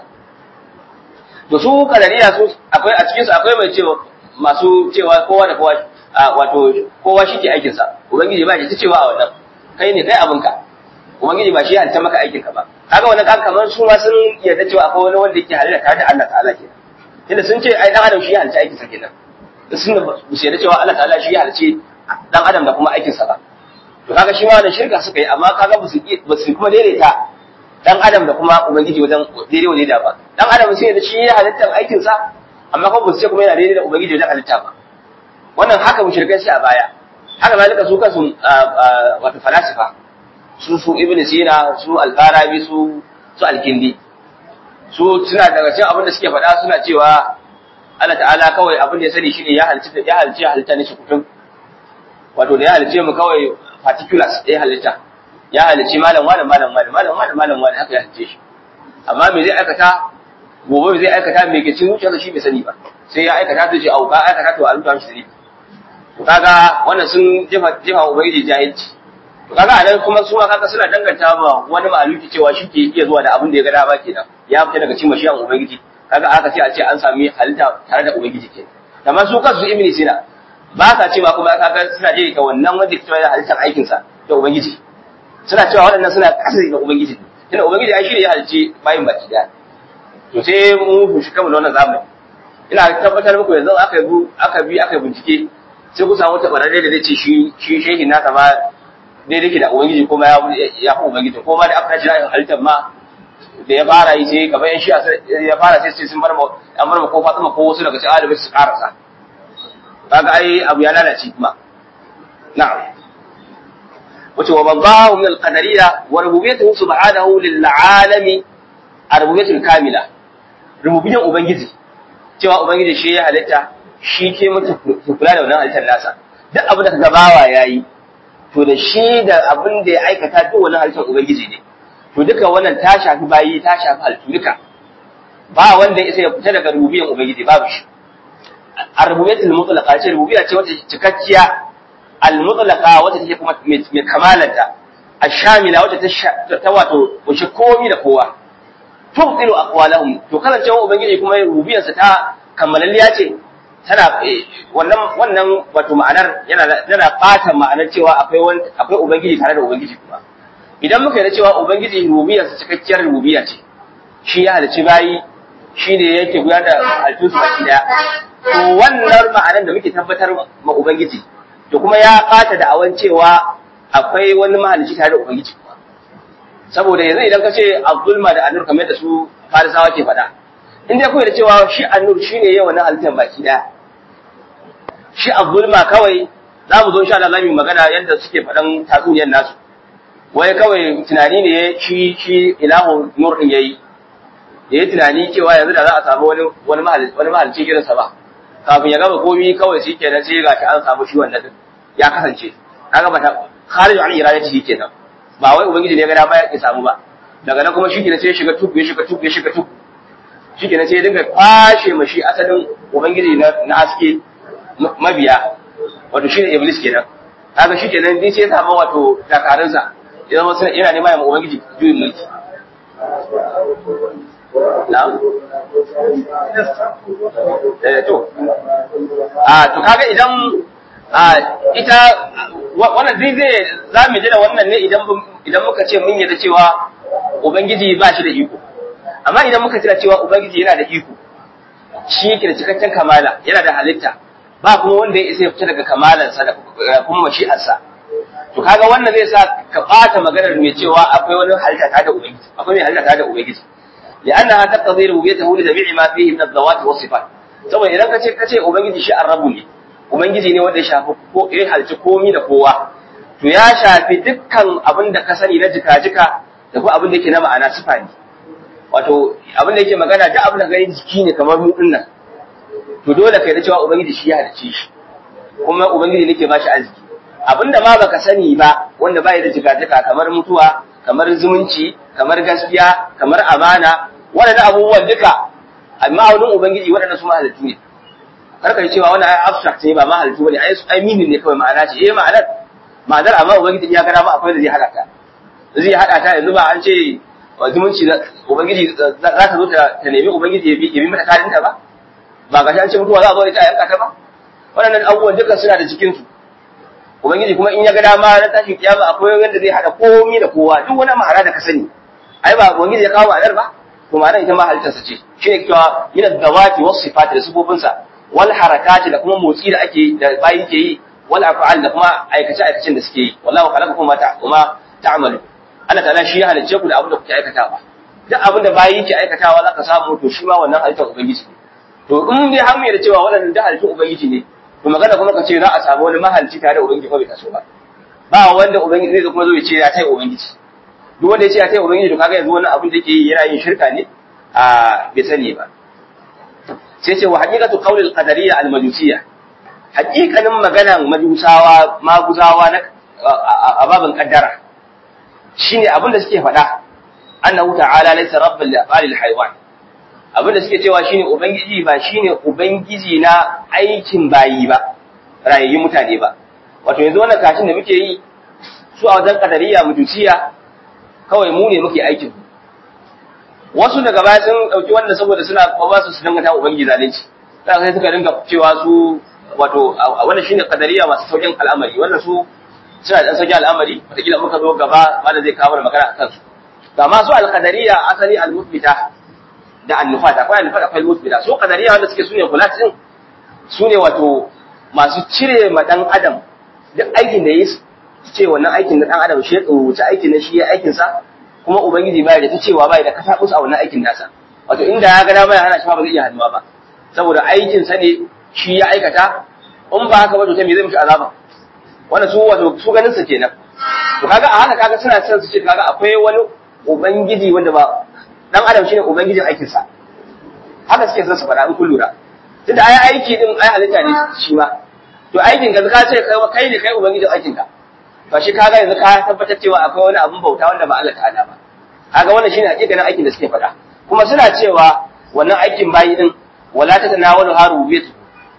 to su kadariya su akwai a cikin su akwai mai cewa masu cewa kowa da kowa wato kowa shi ke aikin sa ubangiji ba shi ta cewa a wannan kai ne kai abinka ubangiji ba shi ya halitta maka aikin ka ba kaga wannan kaga kamar su ma sun yarda cewa akwai wani wanda yake halitta tare da Allah ta'ala kenan tunda sun ce ai dan adam shi ya halitta aikin sa kenan sun ba su yarda cewa Allah ta'ala shi ya halice dan adam da kuma aikin sa ba to kaga shi ma da shirka suka yi amma kaga ba su ba su kuma daidaita dan adam da kuma ubangiji wajen daidai wa daidai ba dan adam sai da shi ya halittar aikin sa amma kuma ba su ce kuma yana daidai da ubangiji wajen halitta ba wannan haka mushrikai sai a baya haka zalika su kansu wato falasifa su su ibn sina su al-farabi su su al-kindi su suna daga cikin abin da suke faɗa suna cewa Allah ta'ala kawai abin da ya sani shine ya halitta ya halitta halitta ne shi kutum wato da ya halice mu kawai particulars ya halitta ya halice malam malam malam malam malam malam malam malam haka ya halice shi amma me zai aikata gobe me zai aikata me ke cin zuciyarsa shi bai sani ba sai ya aikata ta ce auka aikata to a rubuta mishi sani to kaga wannan sun jefa jefa ubangiji jahilci to kaga a nan kuma su ma kaga suna danganta ma wani mahaluki cewa shi ke iya zuwa da abin da ya ga dama kenan ya fita daga cikin mashiyan ubangiji kaga aka ce a ce an sami halitta tare da ubangiji kenan amma su kansu ibni sina ba sa cewa kuma kaga suna je ta wannan wanda ke da halittar aikin sa da ubangiji suna cewa waɗannan suna ƙasa da ubangiji tunda ubangiji ai shi ne ya halicci bayin baki daya to sai mu fushi kamar wannan zamani ina tabbatar muku yanzu aka bi aka bi aka bincike sai ku samu tabararre da zai ce shi shi shehi naka ma daidai ke da ubangiji kuma ya ya fi ubangiji ko ma da aka tashi halittar ma da ya fara yi sai kamar yan shi'a ya fara sai sun bar ma an bar ma ko Fatima ko wasu daga cikin alibai su karasa kaga ai abu ya lalace kuma na'am wace wa babbahu min al-qadariyya wa rububiyyatuhu subhanahu lil alami ar-rububiyyatul kamila rububiyyan ubangiji cewa ubangiji shi ya halitta shi ke mutu kula da wannan halittar nasa duk abin da kaga bawa yayi to da shi da abin da ya aikata duk wannan halittar ubangiji ne to duka wannan ta shafi bayi ta shafi halittu duka ba wanda ya isa ya fita daga rububiyyan ubangiji babu shi ar-rububiyyatul mutlaqa ce rububiyya ce wacce cikakkiya al-mutlaqa wacce take kuma mai kamalanta ash-shamila wacce ta ta wato wuce komi da kowa tubtilu aqwalahum to kasancewa ubangiji kuma rububiyarsa ta kammalalliya ce tana wannan wannan wato ma'anar yana yana fata ma'anar cewa akwai wani akwai ubangiji tare da ubangiji kuma idan muka yarda cewa ubangiji rububiyarsa cikakkiyar rububiyya ce shi ya halicci bayi shi ne yake gudanar da halittun su baki daya to wannan ma'anar da muke tabbatar ma ubangiji to kuma ya fata da awan cewa akwai wani mahalicci tare da ubangiji kuma saboda yanzu idan ka ce abdulma da annur kamar da su farisawa ke faɗa in dai kawai da cewa shi annur shi ne yawan halittar baki ɗaya shi abdulma kawai za mu zo sha Allah zamu magana yadda suke faɗan tatsuniyar nasu wai kawai tunani ne shi shi ilahu nur din yayi yayi tunani cewa yanzu da za a samu wani wani mahalicci wani mahalicci irin sa ba kafin ya gama komai kawai shi kenan sai ga an samu shi wannan ya kasance kaga ba ta kharij an iradati kenan ba wai ubangiji ne ya ga dama ya samu ba daga nan kuma shikenan sai ya shiga tuku ya shiga tuku ya shiga tuku shikenan sai ya dinga kwashe mashi asalin ubangiji na na aske mabiya wato shine iblis kenan kaga shikenan din sai ya samu wato dakarun sa ya zama sai yana neman ya ubangiji juyin mulki na'am eh to a to kaga idan a ita wannan zai zai za mu ji da wannan ne idan idan muka ce mun yarda cewa ubangiji ba shi da iko amma idan muka tira cewa ubangiji yana da iko shi yake da cikakken kamala yana da halitta ba kuma wanda ya isa ya fita daga kamalansa da kuma mashi'arsa to kaga wannan zai sa ka bata maganar mai cewa akwai wani halitta ta da ubangiji akwai mai halitta ta da ubangiji لأنها تقتضي ربوبيته لجميع ما فيه من الذوات والصفات saboda idan ka ce ka ce ubangiji shi arrabu ne ubangiji ne wanda ya shafi ko ya halci komi da kowa to ya shafi dukkan abin da ka sani na jika-jika da kuma abin da yake na ma'ana sifa ne wato abin da yake magana da abin da gani jiki ne kamar mu nan to dole kai da cewa ubangiji shi ya halicce shi kuma ubangiji nake ba shi arziki abinda ma baka sani ba wanda bai da jigajika kamar mutuwa kamar zumunci kamar gaskiya kamar amana waɗannan abubuwan duka amma wurin ubangiji waɗannan su mahalittu ne karka yi cewa wannan ai abstract ne ba mahalittu bane ai ai meaning ne kawai ma'ana ce eh ma'anar ma'anar amma ubangiji ya gana ma akwai da zai hada ta zai hada ta yanzu ba an ce zumunci ubangiji za ta zo ta nemi ubangiji ya bi mata karinta ba ba ga an ce mutuwa za a zo da ita a yanka ta ba waɗannan abubuwan duka suna da cikin su ubangiji kuma in ya ga dama na tashin kiyama akwai wanda zai hada komai da kowa duk wani ma'ana da ka sani ai ba ubangiji ya kawo ma'anar ba to ma'anar ita ma halittarsa ce shi ne cewa yana dawati wasu sifati da sifofinsa wal harakati da kuma motsi da ake da bayi ke yi wal af'al da kuma aikace aikacen da suke yi wallahu khalaqakum ma ta kuma ta'malu Allah ta'ala shi ya halicce ku da abin da kuke aikatawa duk abin da bayi ke aikatawa zaka samu to shi ma wannan halittar ubangiji ne to in dai har mai da cewa waɗannan da halittun ubangiji ne to magana kuma ka ce za a samu wani mahalicci tare da ubangiji ko bai taso ba ba wanda ubangiji zai kuma zo ya ce ya tai ubangiji duk wanda ya ce ya tai ubangiji to kaga yanzu wannan abin da yake yi yana yin shirka ne a bai sani ba sai ce wa haqiqatu qawli al-qadariyya al-majusiyya haqiqanin maganan majusawa maguzawa na a babin kaddara shine abin da suke faɗa annahu ta'ala laysa rabbul li af'alil haywan abin da suke cewa shine ubangiji ba shine ubangiji na aikin bayi ba rayayyun mutane ba wato yanzu wannan kashin da muke yi su a wajen kadariya mutuciya kawai mu ne muke aikin wasu daga baya sun dauki wanda saboda suna ba su su dinga ta ubangiji zalunci sai suka dinga cewa su wato wannan shine kadariya masu saukin al'amari wannan su suna da saukin al'amari wataƙila muka zo gaba wanda zai kawo magana akan su ga masu al-qadariyya asali al-muthbita da annufat akwai annufat akwai musbida su kadariya wanda suke sune kulat din sune wato masu cire ma dan adam duk aikin da yayi ce wannan aikin da dan adam shi ya wuce aikin na shi ya aikin sa kuma ubangiji bai da ta cewa bai da kasa a wannan aikin nasa wato inda ya ga dama ya hana shi ba zai iya hannuwa ba saboda aikin sa ne shi ya aikata in ba haka ba to ta me zai mishi azaba wannan su wato su ganin sa kenan to kaga a haka kaga suna son su ce kaga akwai wani ubangiji wanda ba dan adam shine ubangijin aikin sa haka suke son su faɗa in kun lura tunda ai aiki din ai halitta ne shi ma to aikin ka ka ce kai kai ne kai ubangijin aikin ka to shi kaga yanzu ka tabbatar cewa akwai wani abun bauta wanda ba Allah ta'ala ba kaga wannan shine hakikanin aikin da suke faɗa kuma suna cewa wannan aikin bayi din wala ta tanawalu harubiyatu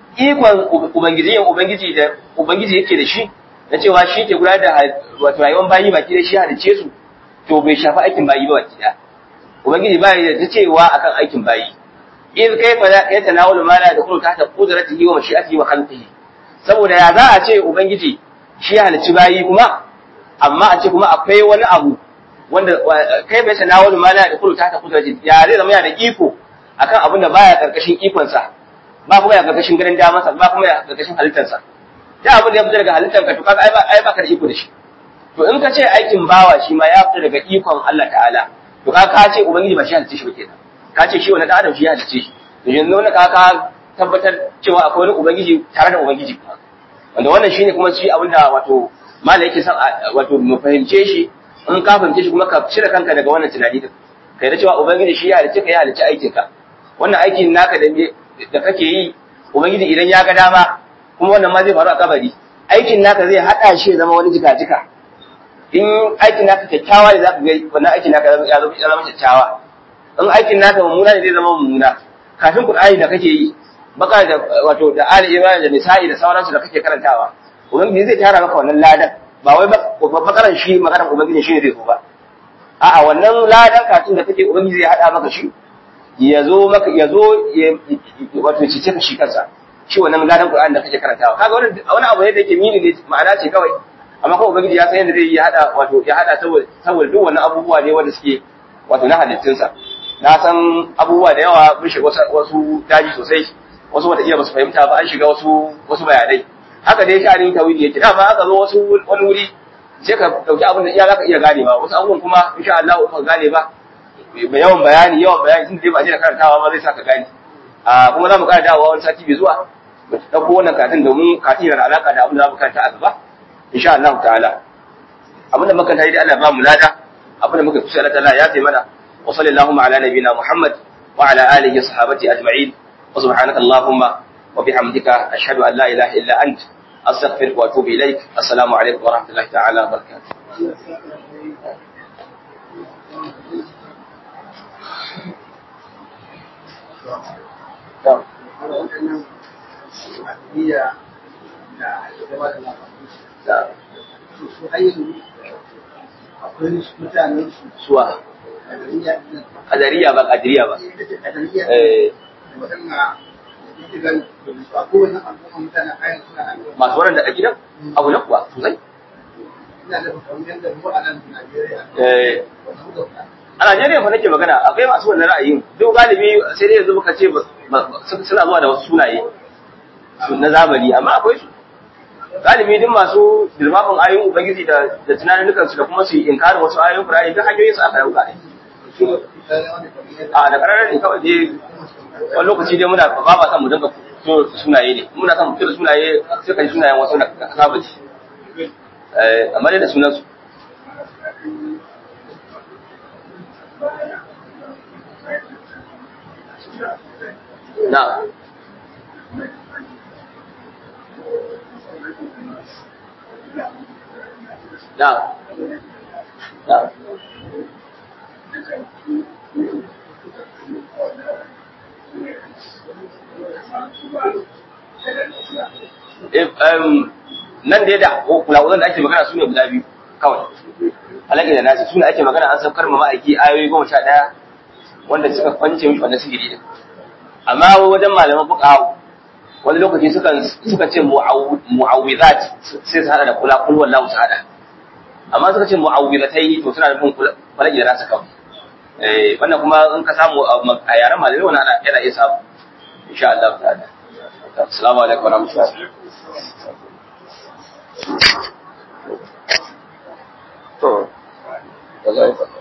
ikon ubangiji ubangiji da ubangiji yake da shi na cewa shi ke gudanar da wato rayuwar bayi baki da shi halice su to bai shafi aikin bayi ba baki da ubangiji ba ya ta cewa akan aikin bayi in kai fa ya tanawulu ma la yadkhulu tahta qudratihi wa mashi'atihi wa khalqihi saboda ya za a ce ubangiji shi ya halicci bayi kuma amma a ce kuma akwai wani abu wanda kai bai tanawulu ma la yadkhulu tahta qudratihi ya zai zama yana da iko akan abin da baya karkashin ikon sa ba kuma ya karkashin ganin damansa ba kuma ya karkashin halittarsa da abin da ya fita daga halittarka to kaga ai ba ka da iko da shi to in ka ce aikin bawa shi ma ya fita daga ikon Allah ta'ala to ka ka ce ubangiji ba shi halicce shi ba kenan ka ce shi wani dan adam shi ya halicce shi to yanzu wannan ka ka tabbatar cewa akwai wani ubangiji tare da ubangiji kuma wanda wannan shine kuma shi abin da wato mala yake son wato mu fahimce shi in ka fahimce shi kuma ka cire kanka daga wannan tunani din kai da cewa ubangiji shi ya halicce ka ya halicce aikin ka wannan aikin naka da da kake yi ubangiji idan ya ga dama kuma wannan ma zai faru a kabari aikin naka zai hada shi zama wani jika-jika in aikin naka kyakkyawa ne za ka ga wannan aikin naka ya zama ya zama kyakkyawa in aikin naka mummuna ne zai zama mummuna kafin qur'ani da kake yi baka da wato da ali imani da nisa'i da sauransu da kake karantawa ubangiji zai tara maka wannan ladan ba wai bakaran shi maganar ubangiji shi ne zai zo ba a'a wannan ladan kafin da kake ubangiji zai hada maka shi ya zo maka ya zo wato cice ka shi kansa shi wannan ladan qur'ani da kake karantawa kaga wannan wani abu ne da yake mini ne ma'ana ce kawai amma kuma ubangiji ya san yadda zai ya hada wato ya hada saboda saboda duk wannan abubuwa ne wanda suke wato na halittunsa na san abubuwa da yawa mun shiga wasu daji sosai wasu wata iya ba su fahimta ba an shiga wasu wasu bayanai haka dai sha'anin tawili yake dama aka zo wasu wani wuri sai ka dauki abin da iya zaka iya gane ba wasu abubuwan kuma insha Allah ba gane ba mai yawan bayani yawan bayani tun dai ba je da karantawa ba zai saka gane a kuma za mu ƙara dawowa wani sati bai zuwa mu ɗauko wannan katin domin katin yana da alaƙa da abin da za mu karanta a gaba insha Allah ta'ala abin da muka tayi da Allah ba mu lada abin da muka kusa Allah ta'ala ya taimaka mana wa sallallahu ala nabiyina Muhammad wa ala alihi wa sahbihi ajma'in wa subhanaka allahumma wa bihamdika ashhadu an la ilaha illa ant astaghfiruka wa atubu ilaik assalamu alaikum wa rahmatullahi ta'ala wa barakatuh Yeah. Yeah. akwai mutanen su Suwa. a duniya Kadariya ba kadiriya ba. a duniya Eh, waɗanda yake gan a kowane al'umma mutanen ayan suna nan masu wannan da gidan abu na kuwa sosai. ina da kamar yadda mu a nan Najeriya Eh, wasu da a Najeriya fa nake magana akwai masu wannan ra'ayin duk galibi sai dai yanzu muka ce ba- ba- suna zuwa da wasu sunaye su na zamani amma akwai su galibi duk masu girmafin ayoyin ubangiji da da tunanin su da kuma su yi inkarin wasu ayoyin Qur'ani duk hanyoyin su aka dauka ne a da kararar ne kawai dai wani lokaci dai muna ba ba san mu dinga fito da sunaye ne muna san mu fito da sunaye sai kan sunayen wasu na saba ci eh amma dai da sunan su na na na Eh, um, nan dai da kula da ake magana su ne guda biyu kawai alaƙi da nasi su ne ake magana an saukar ma ma'aiki ayoyi goma sha ɗaya wanda suka kwance mishi wannan sihiri din amma wajen malaman fuqaha wani lokaci sukan suka ce mu'awwizat sai su hada da kula kul wallahu su hada amma suka ce mu'awwizatai to suna nufin kula falaki da nasa kawai eh wannan kuma in ka samu a yaren malamai wannan ana yana iya samu insha Allah ta'ala assalamu alaikum wa rahmatullahi to